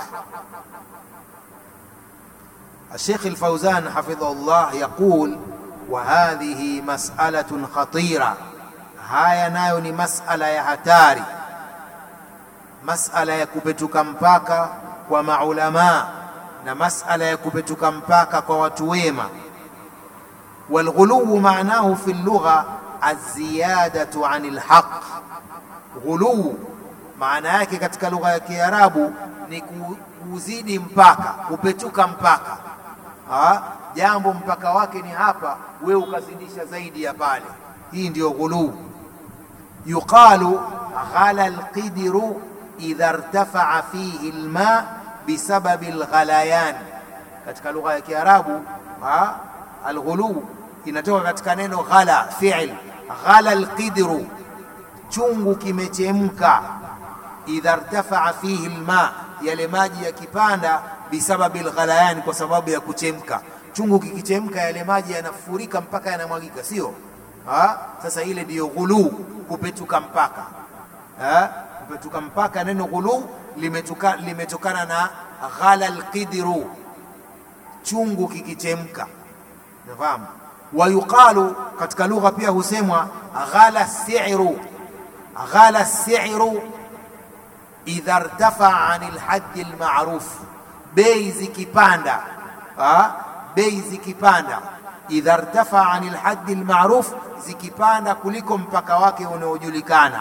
Speaker 2: الشيخ الفوزان حفظه الله يقول وهذه مسألة خطيرة هاي nayo ni masala ya hatari masala ya kupetuka mpaka kwa maulama na masala ya kupetuka mpaka kwa watu wema والغلو معناه في اللغة الزيادة عن الحق غلو maana yake katika lugha ya Kiarabu ni kuzidi mpaka, kupetuka mpaka. Ha? Jambo mpaka wake ni hapa, we ukazidisha zaidi ya pale. Hii ndiyo ghuluu. Yuqalu ghala alqidru idha irtafaa fihi alma bisababi alghalayan. Katika lugha ya Kiarabu alghuluu inatoka katika neno ghala, fi'l ghala alqidru, chungu kimechemka idha irtafaa fihi alma, yale maji yakipanda, bisababi alghalayan, kwa sababu ya kuchemka. Chungu kikichemka, yale maji yanafurika mpaka yanamwagika, sio? Sasa ile ndiyo ghuluu, kupetuka mpaka. Ha? Kupetuka mpaka, neno ghuluu limetuka, limetokana na ghala alqidru, chungu kikichemka. Nafahamu? Wayuqalu, katika lugha pia husemwa ghala si'ru, ghala si'ru idha irtafaa ani lhaddi lmaruf, bei zikipanda, bei zikipanda, idha irtafaa ani lhaddi lmaruf, zikipanda kuliko mpaka wake unaojulikana.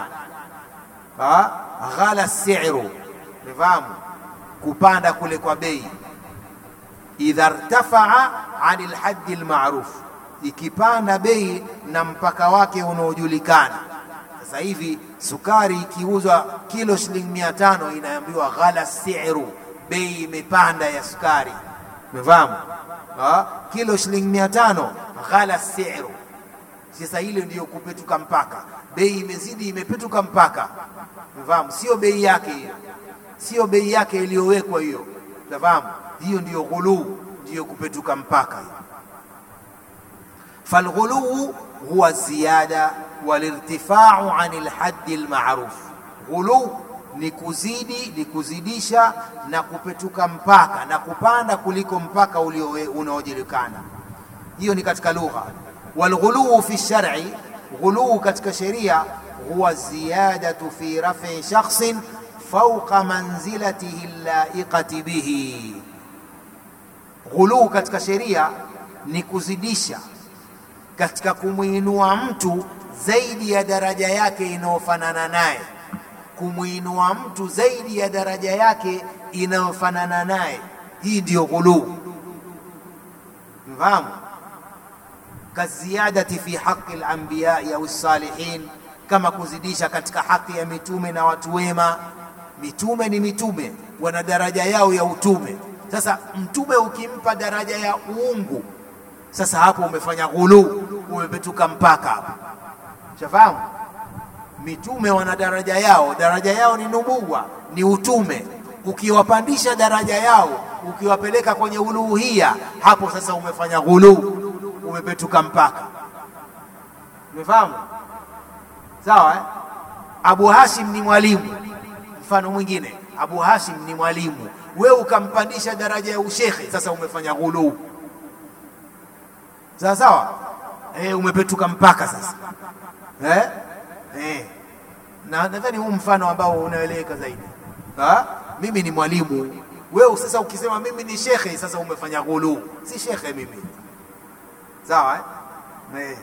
Speaker 2: Ghala siru, nifahamu kupanda kule kwa bei. Idha irtafaa ani lhaddi lmaruf, ikipanda bei na mpaka wake unaojulikana. Sasa hivi sukari ikiuzwa kilo shilingi mia tano inaambiwa ghala siru, bei imepanda ya sukari. Umefahamu? Kilo shilingi mia tano ghala siru. Sasa hilo ndiyo kupetuka mpaka, bei imezidi, imepetuka mpaka. Umefahamu? Sio bei yake hiyo, sio bei yake iliyowekwa hiyo. Umefahamu? Hiyo ndiyo ghuluu, ndiyo kupetuka mpaka hiyo. falghuluu huwa ziyada walirtifau ani lhaddi lmaruf. Ghulu ni kuzidi, ni kuzidisha na kupetuka mpaka na kupanda kuliko mpaka unaojulikana. Hiyo ni katika lugha. Walghuluu fi shar'i, ghuluu katika sheria huwa ziyadatu fi raf'i shakhsin fawqa manzilatihi laiqati bihi. Ghuluu katika sheria ni kuzidisha katika kumwinua mtu zaidi ya daraja yake inayofanana naye, kumwinua mtu zaidi ya daraja yake inayofanana naye. Hii ndiyo ghuluu. Mfahamu? kaziyadati fi haqi lambiyai au salihin, kama kuzidisha katika haki ya mitume na watu wema. Mitume ni mitume, wana daraja yao ya utume. Sasa mtume ukimpa daraja ya uungu, sasa hapo umefanya ghuluu, umepetuka mpaka hapo shafahamu mitume wana daraja yao daraja yao ni nubuwa ni utume ukiwapandisha daraja yao ukiwapeleka kwenye uluhia hapo sasa umefanya ghuluu umepetuka mpaka Umefahamu? Sawa eh? Abu Hashim ni mwalimu, mfano mwingine, Abu Hashim ni mwalimu, wewe ukampandisha daraja ya ushekhe, sasa umefanya ghuluu. Sawa sawa, eh, umepetuka mpaka sasa eh? Eh. Na nadhani huu mfano ambao unaeleweka zaidi. Ha? Mimi ni mwalimu, wewe sasa ukisema mimi ni shekhe, sasa umefanya ghuluu. Si shekhe mimi, sawa eh? Eh.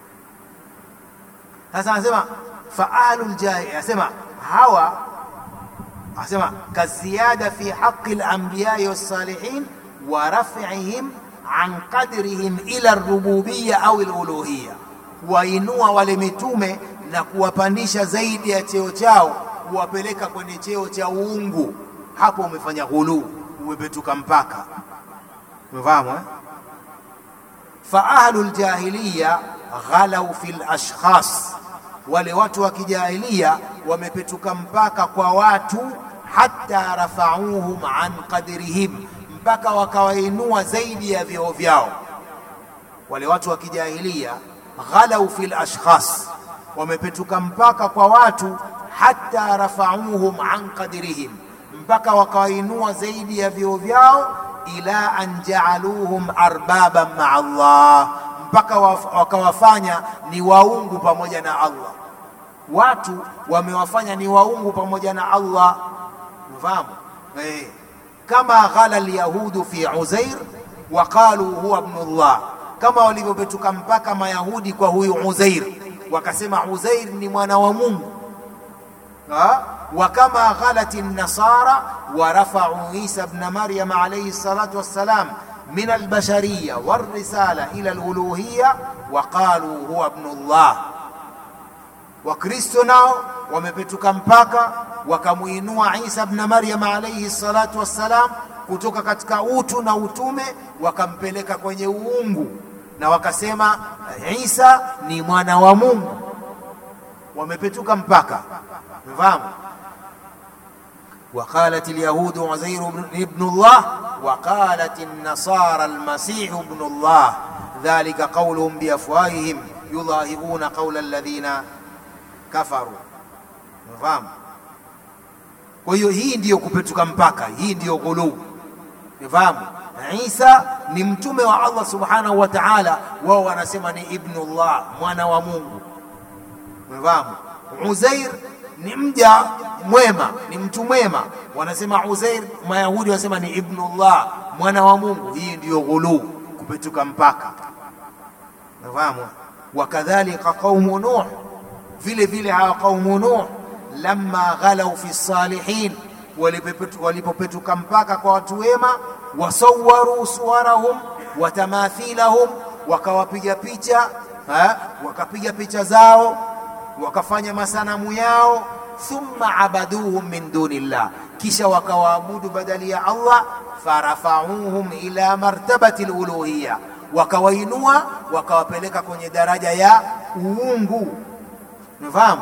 Speaker 2: Sasa anasema faalul jahi, anasema hawa, anasema kaziyada fi haqi al-anbiya was-salihin wa raf'ihim an qadrihim ila ar-rububiyya au al-uluhiyya, kuwainua wale mitume na kuwapandisha zaidi ya cheo chao, kuwapeleka kwenye cheo cha uungu. Hapo umefanya ghuluu, umepetuka mpaka. Umefahamu eh? fa ahlul jahiliya ghalau fil ashkhas, wale watu wa kijahilia wamepetuka mpaka kwa watu, hata rafauhum an qadrihim, mpaka wakawainua zaidi ya vyeo vyao. Wale watu wa kijahilia ghalau fil ashkhas, wamepetuka mpaka kwa watu, hata rafauhum an qadrihim, mpaka wakawainua zaidi ya vyeo vyao, ila an jaaluhum arbaban maa Allah mpaka wakawafanya ni waungu pamoja na Allah. Watu wamewafanya ni waungu pamoja na Allah, mfahamu eh, kama ghala alyahudu fi Uzair wa qalu huwa ibnullah, kama walivyopetuka mpaka Mayahudi kwa huyu Uzair, wakasema Uzair ni mwana wa Mungu. wa kama ghalat an-nasara wa rafa'u Isa ibn Maryam alayhi salatu wassalam min albashariya walrisala ila aluluhiya waqalu huwa ibnullah. Wakristo nao wamepetuka mpaka wakamuinua Isa ibn Maryam alayhi salatu wassalam kutoka katika utu na utume wakampeleka kwenye uungu na wakasema Isa ni mwana wa Mungu. Wamepetuka mpaka, umefahamu? وقالت اليهود عزير ابن الله وقالت النصارى المسيح ابن الله ذلك قولهم بأفواههم يضاهئون قول الذين كفروا fahamu kwa hiyo hii ndiyo kupetuka mpaka hii ndiyo ghuluu fahamu isa ni mtume wa allah subhanahu wa taala wao wanasema ni ibnullah mwana wa mungu fahamu uzair ni mja mwema, ni mtu mwema. Wanasema Uzair, Mayahudi wanasema ni ibnullah, mwana wa Mungu. Hii ndiyo ghuluu, kupetuka mpaka. Nafahamu. Wakadhalika qaumu Nuh, vile vile hawa qaumu Nuh lamma ghalau fi salihin, walipopetuka mpaka kwa watu wema, wasawaru suwarahum wa tamathilahum, wakawapiga picha ha? wakapiga picha zao wakafanya masanamu yao, thumma abaduhum min dunillah, kisha wakawaabudu badali ya Allah, farafauhum ila martabati luluhiya, wakawainua wakawapeleka kwenye daraja ya uungu. Unafahamu?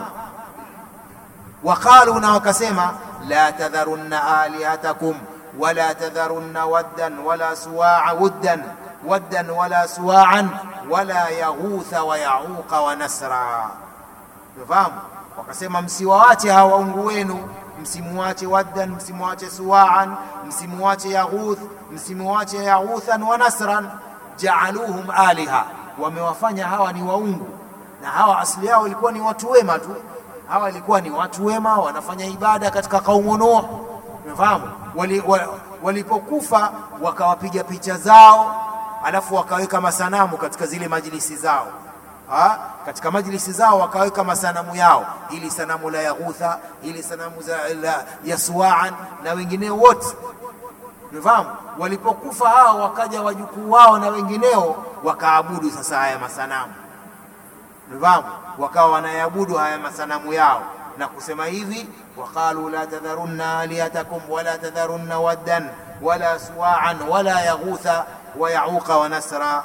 Speaker 2: Waqalu, na wakasema la tadharunna alihatakum wala tadharunna waddan wala suwaa wuddan waddan wala suwaan wala yaghutha wa yauqa wa nasra Unafahamu? Wakasema msiwaache hawa waungu wenu, msimuache Waddan, msimuache Suwaan, msimuache Yaghuth, msimuache Yaghuthan wa Nasran, jaaluhum aliha, wamewafanya hawa ni waungu. Na hawa asili yao ilikuwa ni watu wema tu, hawa walikuwa ni watu wema, wanafanya ibada katika kaumu Nuh. Umefahamu? Walipokufa wali wakawapiga picha zao, alafu wakaweka masanamu katika zile majlisi zao ha? katika majlisi zao wakaweka masanamu yao, ili sanamu la Yaghutha, ili sanamu za, la, ya Suwaan na wengineo wote. Umefahamu? Walipokufa hao, wakaja wajukuu wao na wengineo wakaabudu sasa haya masanamu. Umefahamu? Wakawa wanayaabudu haya masanamu yao na kusema hivi, waqalu la tadharunna alihatakum wala tadharunna waddan wala suwaan wala yaghutha wa yauqa wa nasra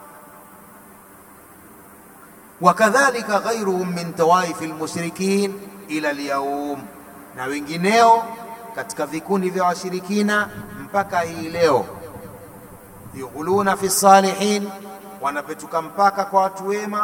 Speaker 2: wakadhalika ghairuhum min tawaifi lmushrikin ila lyaum, na wengineo katika vikundi vya washirikina mpaka hii leo. Yughuluna fi salihin, wanapetuka mpaka kwa watu wema.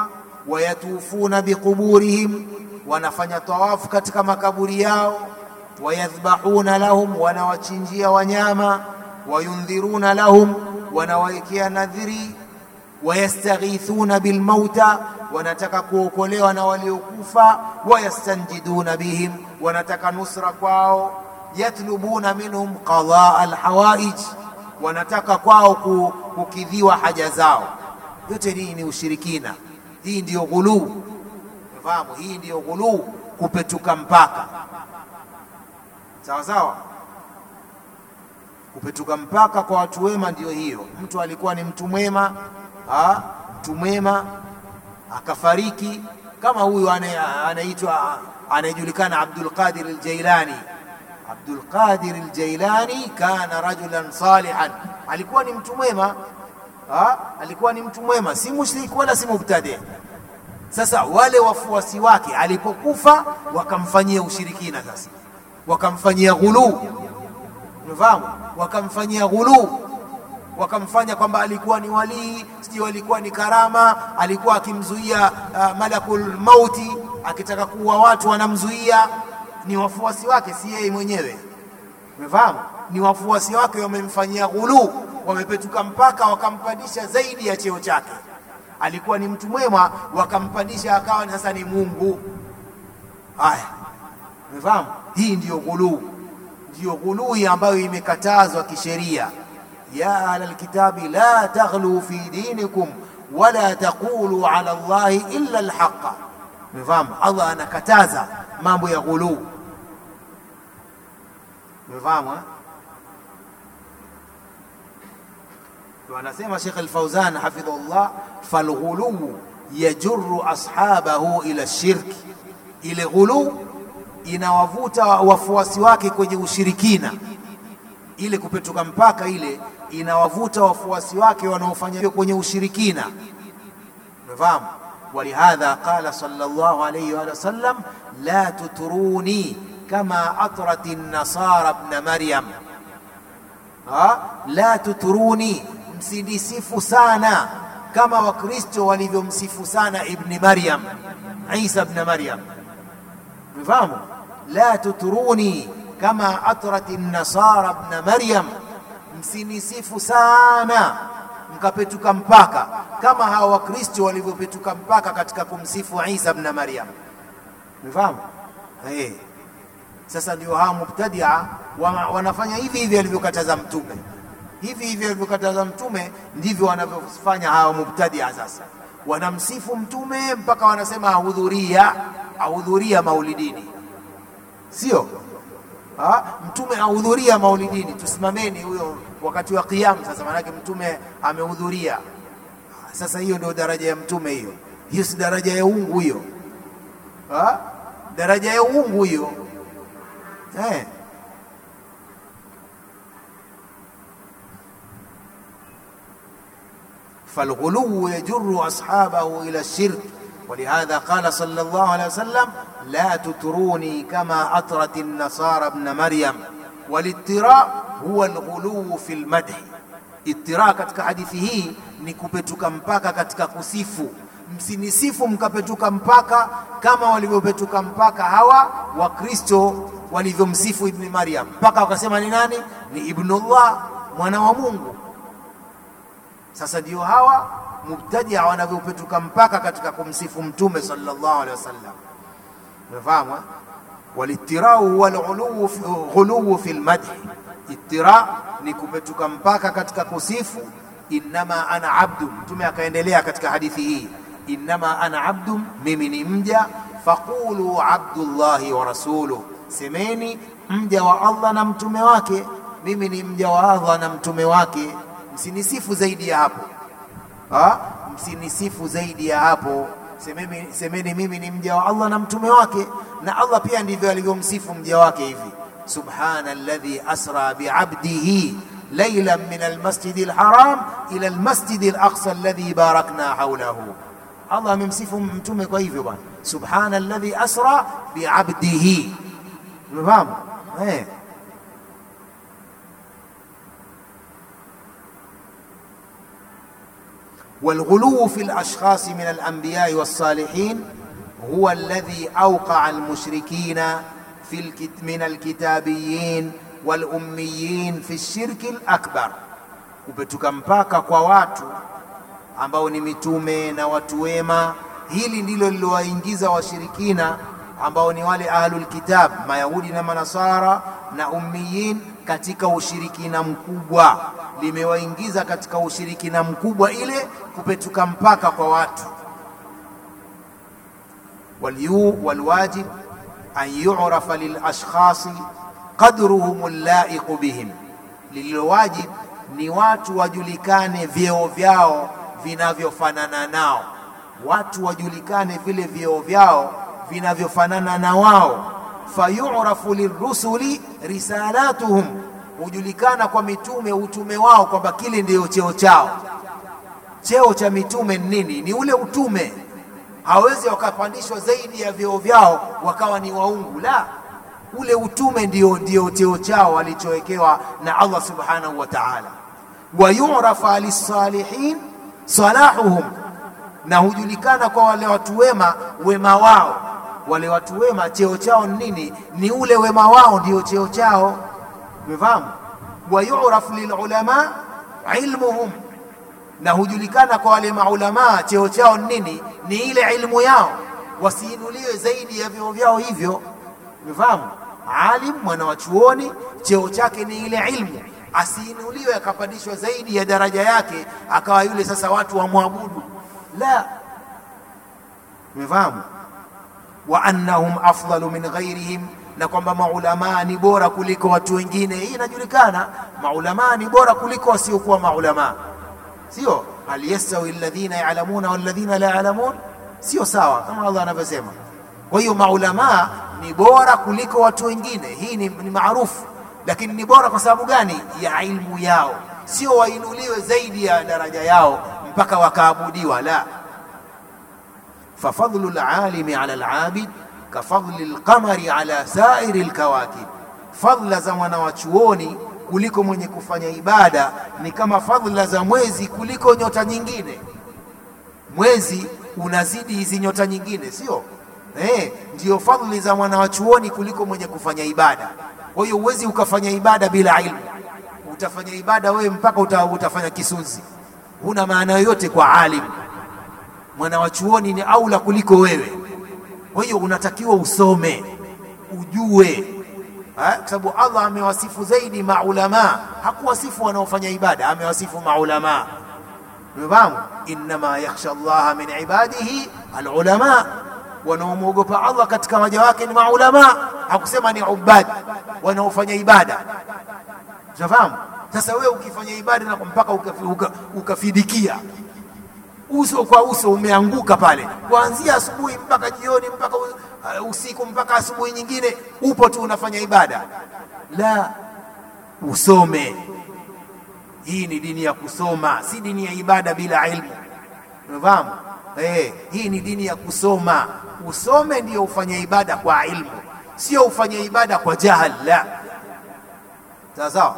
Speaker 2: wayatufuna biquburihim, wanafanya tawafu katika makaburi yao, wayadhbahuna lahum, wanawachinjia wanyama, wayundhiruna lahum, wanawawekea nadhiri, wayastaghithuna bilmauta, wanataka kuokolewa na waliokufa, wayastanjiduna bihim, wanataka nusra kwao, yatlubuna minhum qadaa alhawaij, wanataka kwao kukidhiwa haja zao. Yote hii ni ushirikina, hii ndiyo ghuluu. Fahamu, hii ndiyo ghuluu, kupetuka mpaka. Sawa sawa, kupetuka mpaka kwa watu wema ndiyo hiyo. Mtu alikuwa ni mtu mwema, mtu mwema akafariki, kama huyu anaitwa anayejulikana Abdul Qadir al-Jailani. Abdul Qadir al-Jailani kana rajulan salihan, alikuwa ni mtu mwema ha? alikuwa ni mtu mwema, si mushrik wala si mubtadi. Sasa wale wafuasi wake alipokufa wakamfanyia ushirikina, sasa wakamfanyia ghuluu, unafahamu, wakamfanyia ghuluu, wakamfanya kwamba alikuwa ni walii, sijui alikuwa ni karama, alikuwa akimzuia uh, malakul mauti, akitaka kuua watu wanamzuia. Ni wafuasi wake, si yeye mwenyewe, umefahamu? Ni wafuasi wake wamemfanyia ghuluu wamepetuka mpaka wakampandisha zaidi ya cheo chake. Alikuwa ni mtu mwema, wakampandisha akawa sasa ni Mungu. Haya, umefahamu? Hii ndiyo ghuluu, ndiyo ghuluu ambayo imekatazwa kisheria. ya ahla lkitabi la taghlu fi dinikum wala taqulu ala Allahi illa alhaqa. Umefahamu? Allah anakataza mambo ya ghuluu, umefahamu? Anasema Sheikh Al-Fauzan hafidhahullah, falghuluu yajurru ashabahu ila shirki, ile ghuluu inawavuta wafuasi wake kwenye ushirikina. Ile kupetuka mpaka ile inawavuta wafuasi wake wanaofanya hiyo kwenye ushirikina, umefahamu? Walihadha qala sallallahu alayhi wa sallam, la tutruni kama atrat an-nasara ibn Maryam, la tutruni msinisifu sana kama Wakristo walivyomsifu sana Ibni Maryam, Isa ibn Maryam. Mfahamu, la tutruni kama atrat nasara ibn Maryam, msinisifu sana mkapetuka mpaka kama hawa Wakristo walivyopetuka mpaka katika kumsifu Isa ibn Maryam. Mfahamu eh? Sasa ndio hawa mubtadia wanafanya hivi hivi alivyokataza Mtume hivi hivi alivyokataza Mtume ndivyo wanavyofanya hawa mubtadia. Sasa wanamsifu Mtume mpaka wanasema ahudhuria, ahudhuria maulidini, sio ha? Mtume ahudhuria maulidini, tusimameni huyo wakati wa Kiyama. Sasa maanake Mtume amehudhuria. Sasa hiyo ndio daraja ya Mtume, hiyo hiyo si daraja ya uungu hiyo, ha? daraja ya uungu hiyo eh. فالغلو يجر أصحابه إلى الشرك ولهذا قال صلى الله عليه وسلم لا تتروني كما أطرت النصارى ابن مريم والاضطراء هو الغلو في المدح اضطراء katika hadithi hii ni kupetuka mpaka katika kusifu msinisifu mkapetuka mpaka kama walivyopetuka mpaka hawa wakristo walivyomsifu ibni maryam mpaka wakasema ni nani ni ibnullah mwana wa mungu sasa ndio hawa mubtadia wanavyopetuka mpaka katika kumsifu mtume sallallahu alaihi wasallam unafahamu walitirau huwa alghuluwu fi lmadhi itira ni kupetuka mpaka katika kusifu innama ana abdu mtume akaendelea katika hadithi hii innama ana abdu mimi ni mja faqulu abdullahi wa rasuluh semeni mja wa allah na mtume wake mimi ni mja wa allah na mtume wake msinisifu zaidi ya hapo ha? msinisifu zaidi ya hapo semeni, semeni mimi ni mja wa allah na mtume wake na allah pia ndivyo alivyomsifu mja wake hivi subhana alladhi asra biabdihi ليلا من المسجد الحرام إلى المسجد الأقصى الذي باركنا حوله الله ممسيف متومه kwa hivyo bwana subhana alladhi asra biabdihi umefahamu eh والغلو في الاشخاص من الانبياء والصالحين هو الذي اوقع المشركين في الكت من الكتابيين والاميين في الشرك الاكبر kupetuka mpaka kwa watu ambao ni mitume na watu wema hili ndilo lilowaingiza washirikina ambao ni wale ahlul kitab mayahudi na manasara na ummiyin katika ushirikina mkubwa limewaingiza katika ushirikina mkubwa ile kupetuka mpaka kwa watu walyu walwajib an yu'rafa lilashkhasi qadruhum allaiqu bihim lililowajib ni watu wajulikane vyeo vyao vinavyofanana nao watu wajulikane vile vyeo vyao vinavyofanana na wao fayurafu lirusuli risalatuhum hujulikana kwa mitume utume wao kwamba kile ndiyo cheo chao cheo cha mitume ni nini ni ule utume hawezi wakapandishwa zaidi ya vyeo vyao wakawa ni waungu la ule utume ndio ndio cheo chao walichowekewa na Allah subhanahu wa ta'ala wayurafa lisalihin salahuhum na hujulikana kwa wale watu wema wema wao wale watu wema cheo chao ni nini ni ule wema wao ndio cheo chao umefahamu wayuraf lilulama ilmuhum na hujulikana kwa wale maulamaa cheo chao ni nini ni ile ilmu yao wasiinuliwe zaidi ya vyeo vyao hivyo umefahamu alim mwana wa chuoni cheo chake ni ile ilmu asiinuliwe akapandishwa zaidi ya daraja yake akawa yule sasa watu wamwabudu la umefahamu wa annahum afdalu min ghairihim na kwamba maulamaa ni bora kuliko watu wengine hii inajulikana maulamaa ni bora kuliko wasiokuwa maulamaa sio hal yastawi alladhina ya'lamuna walladhina la ya'lamun sio sawa kama Allah anavyosema kwa hiyo maulamaa ni bora kuliko watu wengine hii ni, ni maarufu lakini ni bora kwa sababu gani ya ilmu yao sio wainuliwe zaidi ya daraja yao mpaka wakaabudiwa la ففضل العالم على العابد كفضل القمر على سائر الكواكب فضل za mwanawachuoni kuliko mwenye kufanya ibada ni kama fadhila za mwezi kuliko nyota nyingine mwezi unazidi hizi nyota nyingine sio eh ndio fadhili za mwanawachuoni kuliko mwenye kufanya ibada kwa hiyo huwezi ukafanya ibada bila ilmu utafanya ibada wewe mpaka uta, utafanya kisunzi huna maana yoyote kwa alimu mwana wa chuoni ni aula kuliko wewe kwa hiyo unatakiwa usome ujue kwa sababu Allah amewasifu zaidi maulama hakuwasifu wanaofanya ibada amewasifu maulama umefahamu innama yakhsha Allah min ibadihi alulama wanaomwogopa Allah katika waja wake ni maulama hakusema ni ubad wanaofanya ibada unafahamu sasa wewe ukifanya ibada na mpaka ukafidikia uka, uka uso kwa uso umeanguka pale kuanzia asubuhi mpaka jioni mpaka usiku mpaka asubuhi nyingine upo tu unafanya ibada la usome hii ni dini ya kusoma si dini ya ibada bila ilmu unafahamu eh hii ni dini ya kusoma usome ndio ufanye ibada kwa ilmu sio ufanye ibada kwa jahal la sawa sawa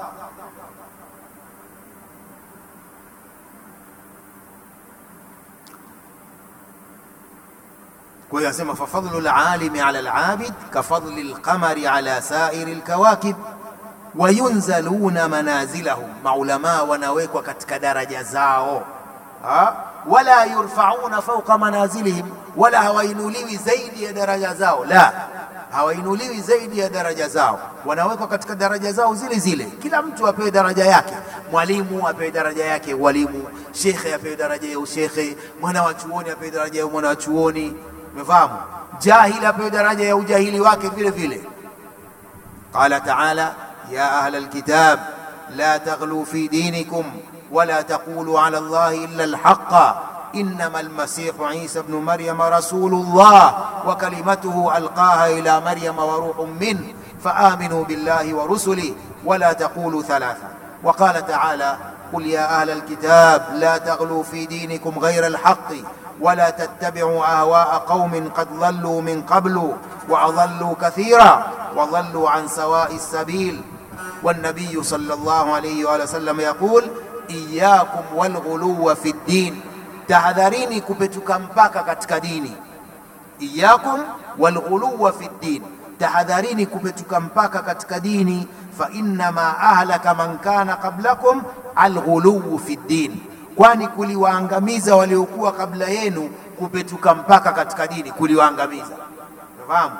Speaker 2: kwa hiyo asema fafadlu lalimi ala labid kafadli lqamari ala sairi lkawakib wayunzaluna manazilahum maulamaa wanawekwa katika daraja zao ha? wala yurfauna fauqa manazilihim wala hawainuliwi zaidi ya daraja zao la hawainuliwi zaidi ya daraja zao wanawekwa katika daraja zao zile zile kila mtu apewe daraja yake mwalimu apewe daraja yake ya ualimu shekhe apewe daraja ya ushekhe mwana wa chuoni apewe daraja ya mwana wa chuoni umefahamu jahili apewe daraja ya ujahili wake vile vile qala taala ya ahla alkitab la taghlu fi dinikum ولا تقولوا على الله إلا الحق إنما المسيح عيسى ابن مريم رسول الله وكلمته ألقاها إلى مريم وروح منه فآمنوا بالله ورسله ولا تقولوا ثلاثة وقال تعالى قل يا أهل الكتاب لا تغلوا في دينكم غير الحق ولا تتبعوا أهواء قوم قد ضلوا من قبل وأضلوا كثيرا وضلوا عن سواء السبيل والنبي صلى الله عليه وآله وسلم يقول إياكم والغلو في الدين tahadharini kupetuka mpaka katika dini. Iyakum walghuluwa fi ddin, tahadharini kupetuka mpaka katika dini. Fa innama ahlaka man kana qablakum alghuluwu fi ddin, kwani kuliwaangamiza waliokuwa kabla yenu kupetuka mpaka katika dini, kuliwaangamiza. Unafahamu?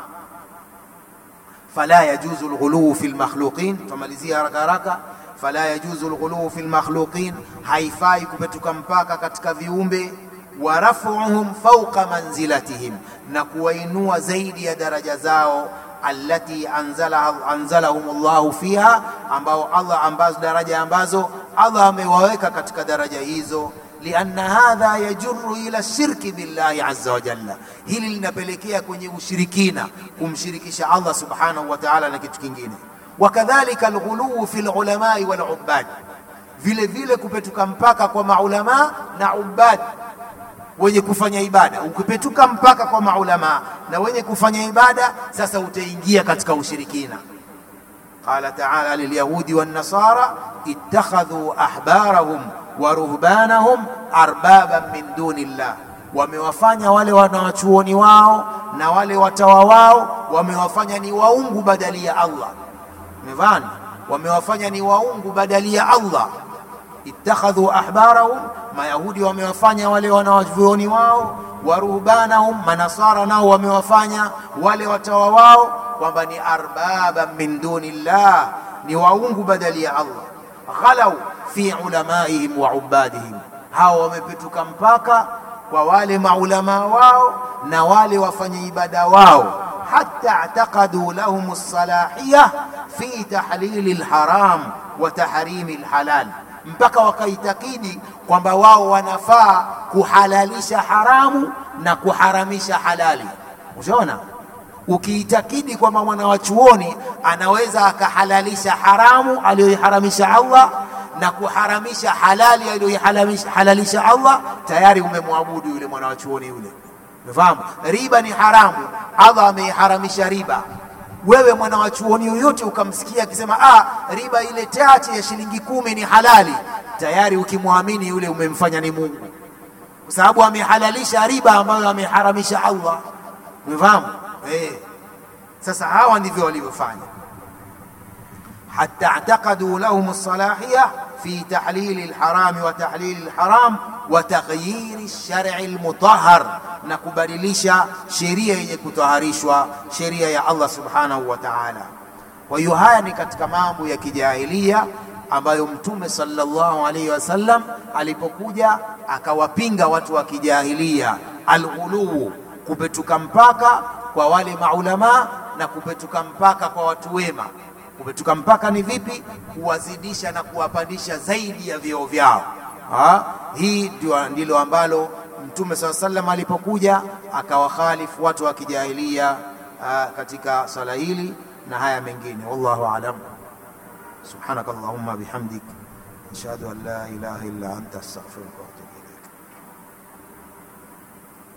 Speaker 2: fala yajuzu lghuluu fi lmakhluqin. Tumalizia haraka haraka. Fala yajuzu lghuluu fi lmakhluqin, haifai kupetuka mpaka katika viumbe. Wa rafuhum fauqa manzilatihim, na kuwainua zaidi ya daraja zao. Allati anzalaha anzalahum llahu fiha, ambao Allah ambazo daraja ambazo Allah amewaweka katika daraja hizo lianna hadha yajurru ila shirki billahi azza wa jalla, hili linapelekea kwenye ushirikina, kumshirikisha Allah subhanahu wa ta'ala na kitu kingine. Wakadhalika alghuluu fi lulamai walubad, vile vile kupetuka mpaka kwa maulama na ubad, wenye kufanya ibada. Ukipetuka mpaka kwa maulama na wenye kufanya ibada, sasa utaingia katika ushirikina. Qala ta'ala lilyahudi wannasara ittakhadhu ahbarahum wa ruhbanahum arbaban min duni llah, wamewafanya wale wanawachuoni wao na wale watawa wao wamewafanya ni waungu badali ya Allah. Mevani, wamewafanya ni waungu badali ya Allah. Ittakhadhu ahbarahum, Mayahudi wamewafanya wale wanawachuoni wao, wa ruhbanahum, Manasara nao wamewafanya wale watawa wao kwamba ni arbaban min duni llah, ni waungu badali ya Allah. Ghalau fi ulamaihim wa ubadihim, hawa wamepetuka mpaka kwa wale maulamaa wao na wale wafanya ibada wao, hatta i'taqadu lahum as-salahiyah fi tahlili lharam wa tahrimi lhalal, mpaka wakaitakidi kwamba wao wanafaa kuhalalisha haramu na kuharamisha halali. Ushaona, ukiitakidi kwamba mwana wa chuoni anaweza akahalalisha haramu aliyoiharamisha Allah na kuharamisha halali aliyohalalisha Allah, tayari umemwabudu yule mwana wa chuoni yule. Umefahamu? Riba ni haramu, Allah ameiharamisha riba. Wewe mwana wa chuoni yoyote ukamsikia akisema ah, riba ile chache ya shilingi kumi ni halali, tayari ukimwamini yule umemfanya ni Mungu, kwa sababu amehalalisha riba ambayo ameharamisha Allah. Umefahamu? Eh, sasa hawa ndivyo walivyofanya hatta i'taqadu lahum as-salahiyah fi tahlili al-harami wa tahlili al-haram wa taghyiri ash-shar'i al-mutahhar, na kubadilisha sheria yenye kutaharishwa, sheria ya Allah subhanahu wa ta'ala. Kwa hiyo haya ni katika mambo ya kijahilia ambayo Mtume sallallahu alaihi wasallam alipokuja akawapinga watu wa kijahilia, al-ghuluu, kupetuka mpaka kwa wale maulama na kupetuka mpaka kwa watu wema. Kupetuka mpaka ni vipi? Kuwazidisha na kuwapandisha zaidi ya vyeo vyao. Ha? Hii ndilo ambalo Mtume saa sallam alipokuja akawakhalifu watu wa kijahilia katika swala hili na haya mengine. Wallahu alam. Subhanaka Allahumma bihamdik ashhadu an la ilaha illa anta astaghfiruka wa atubu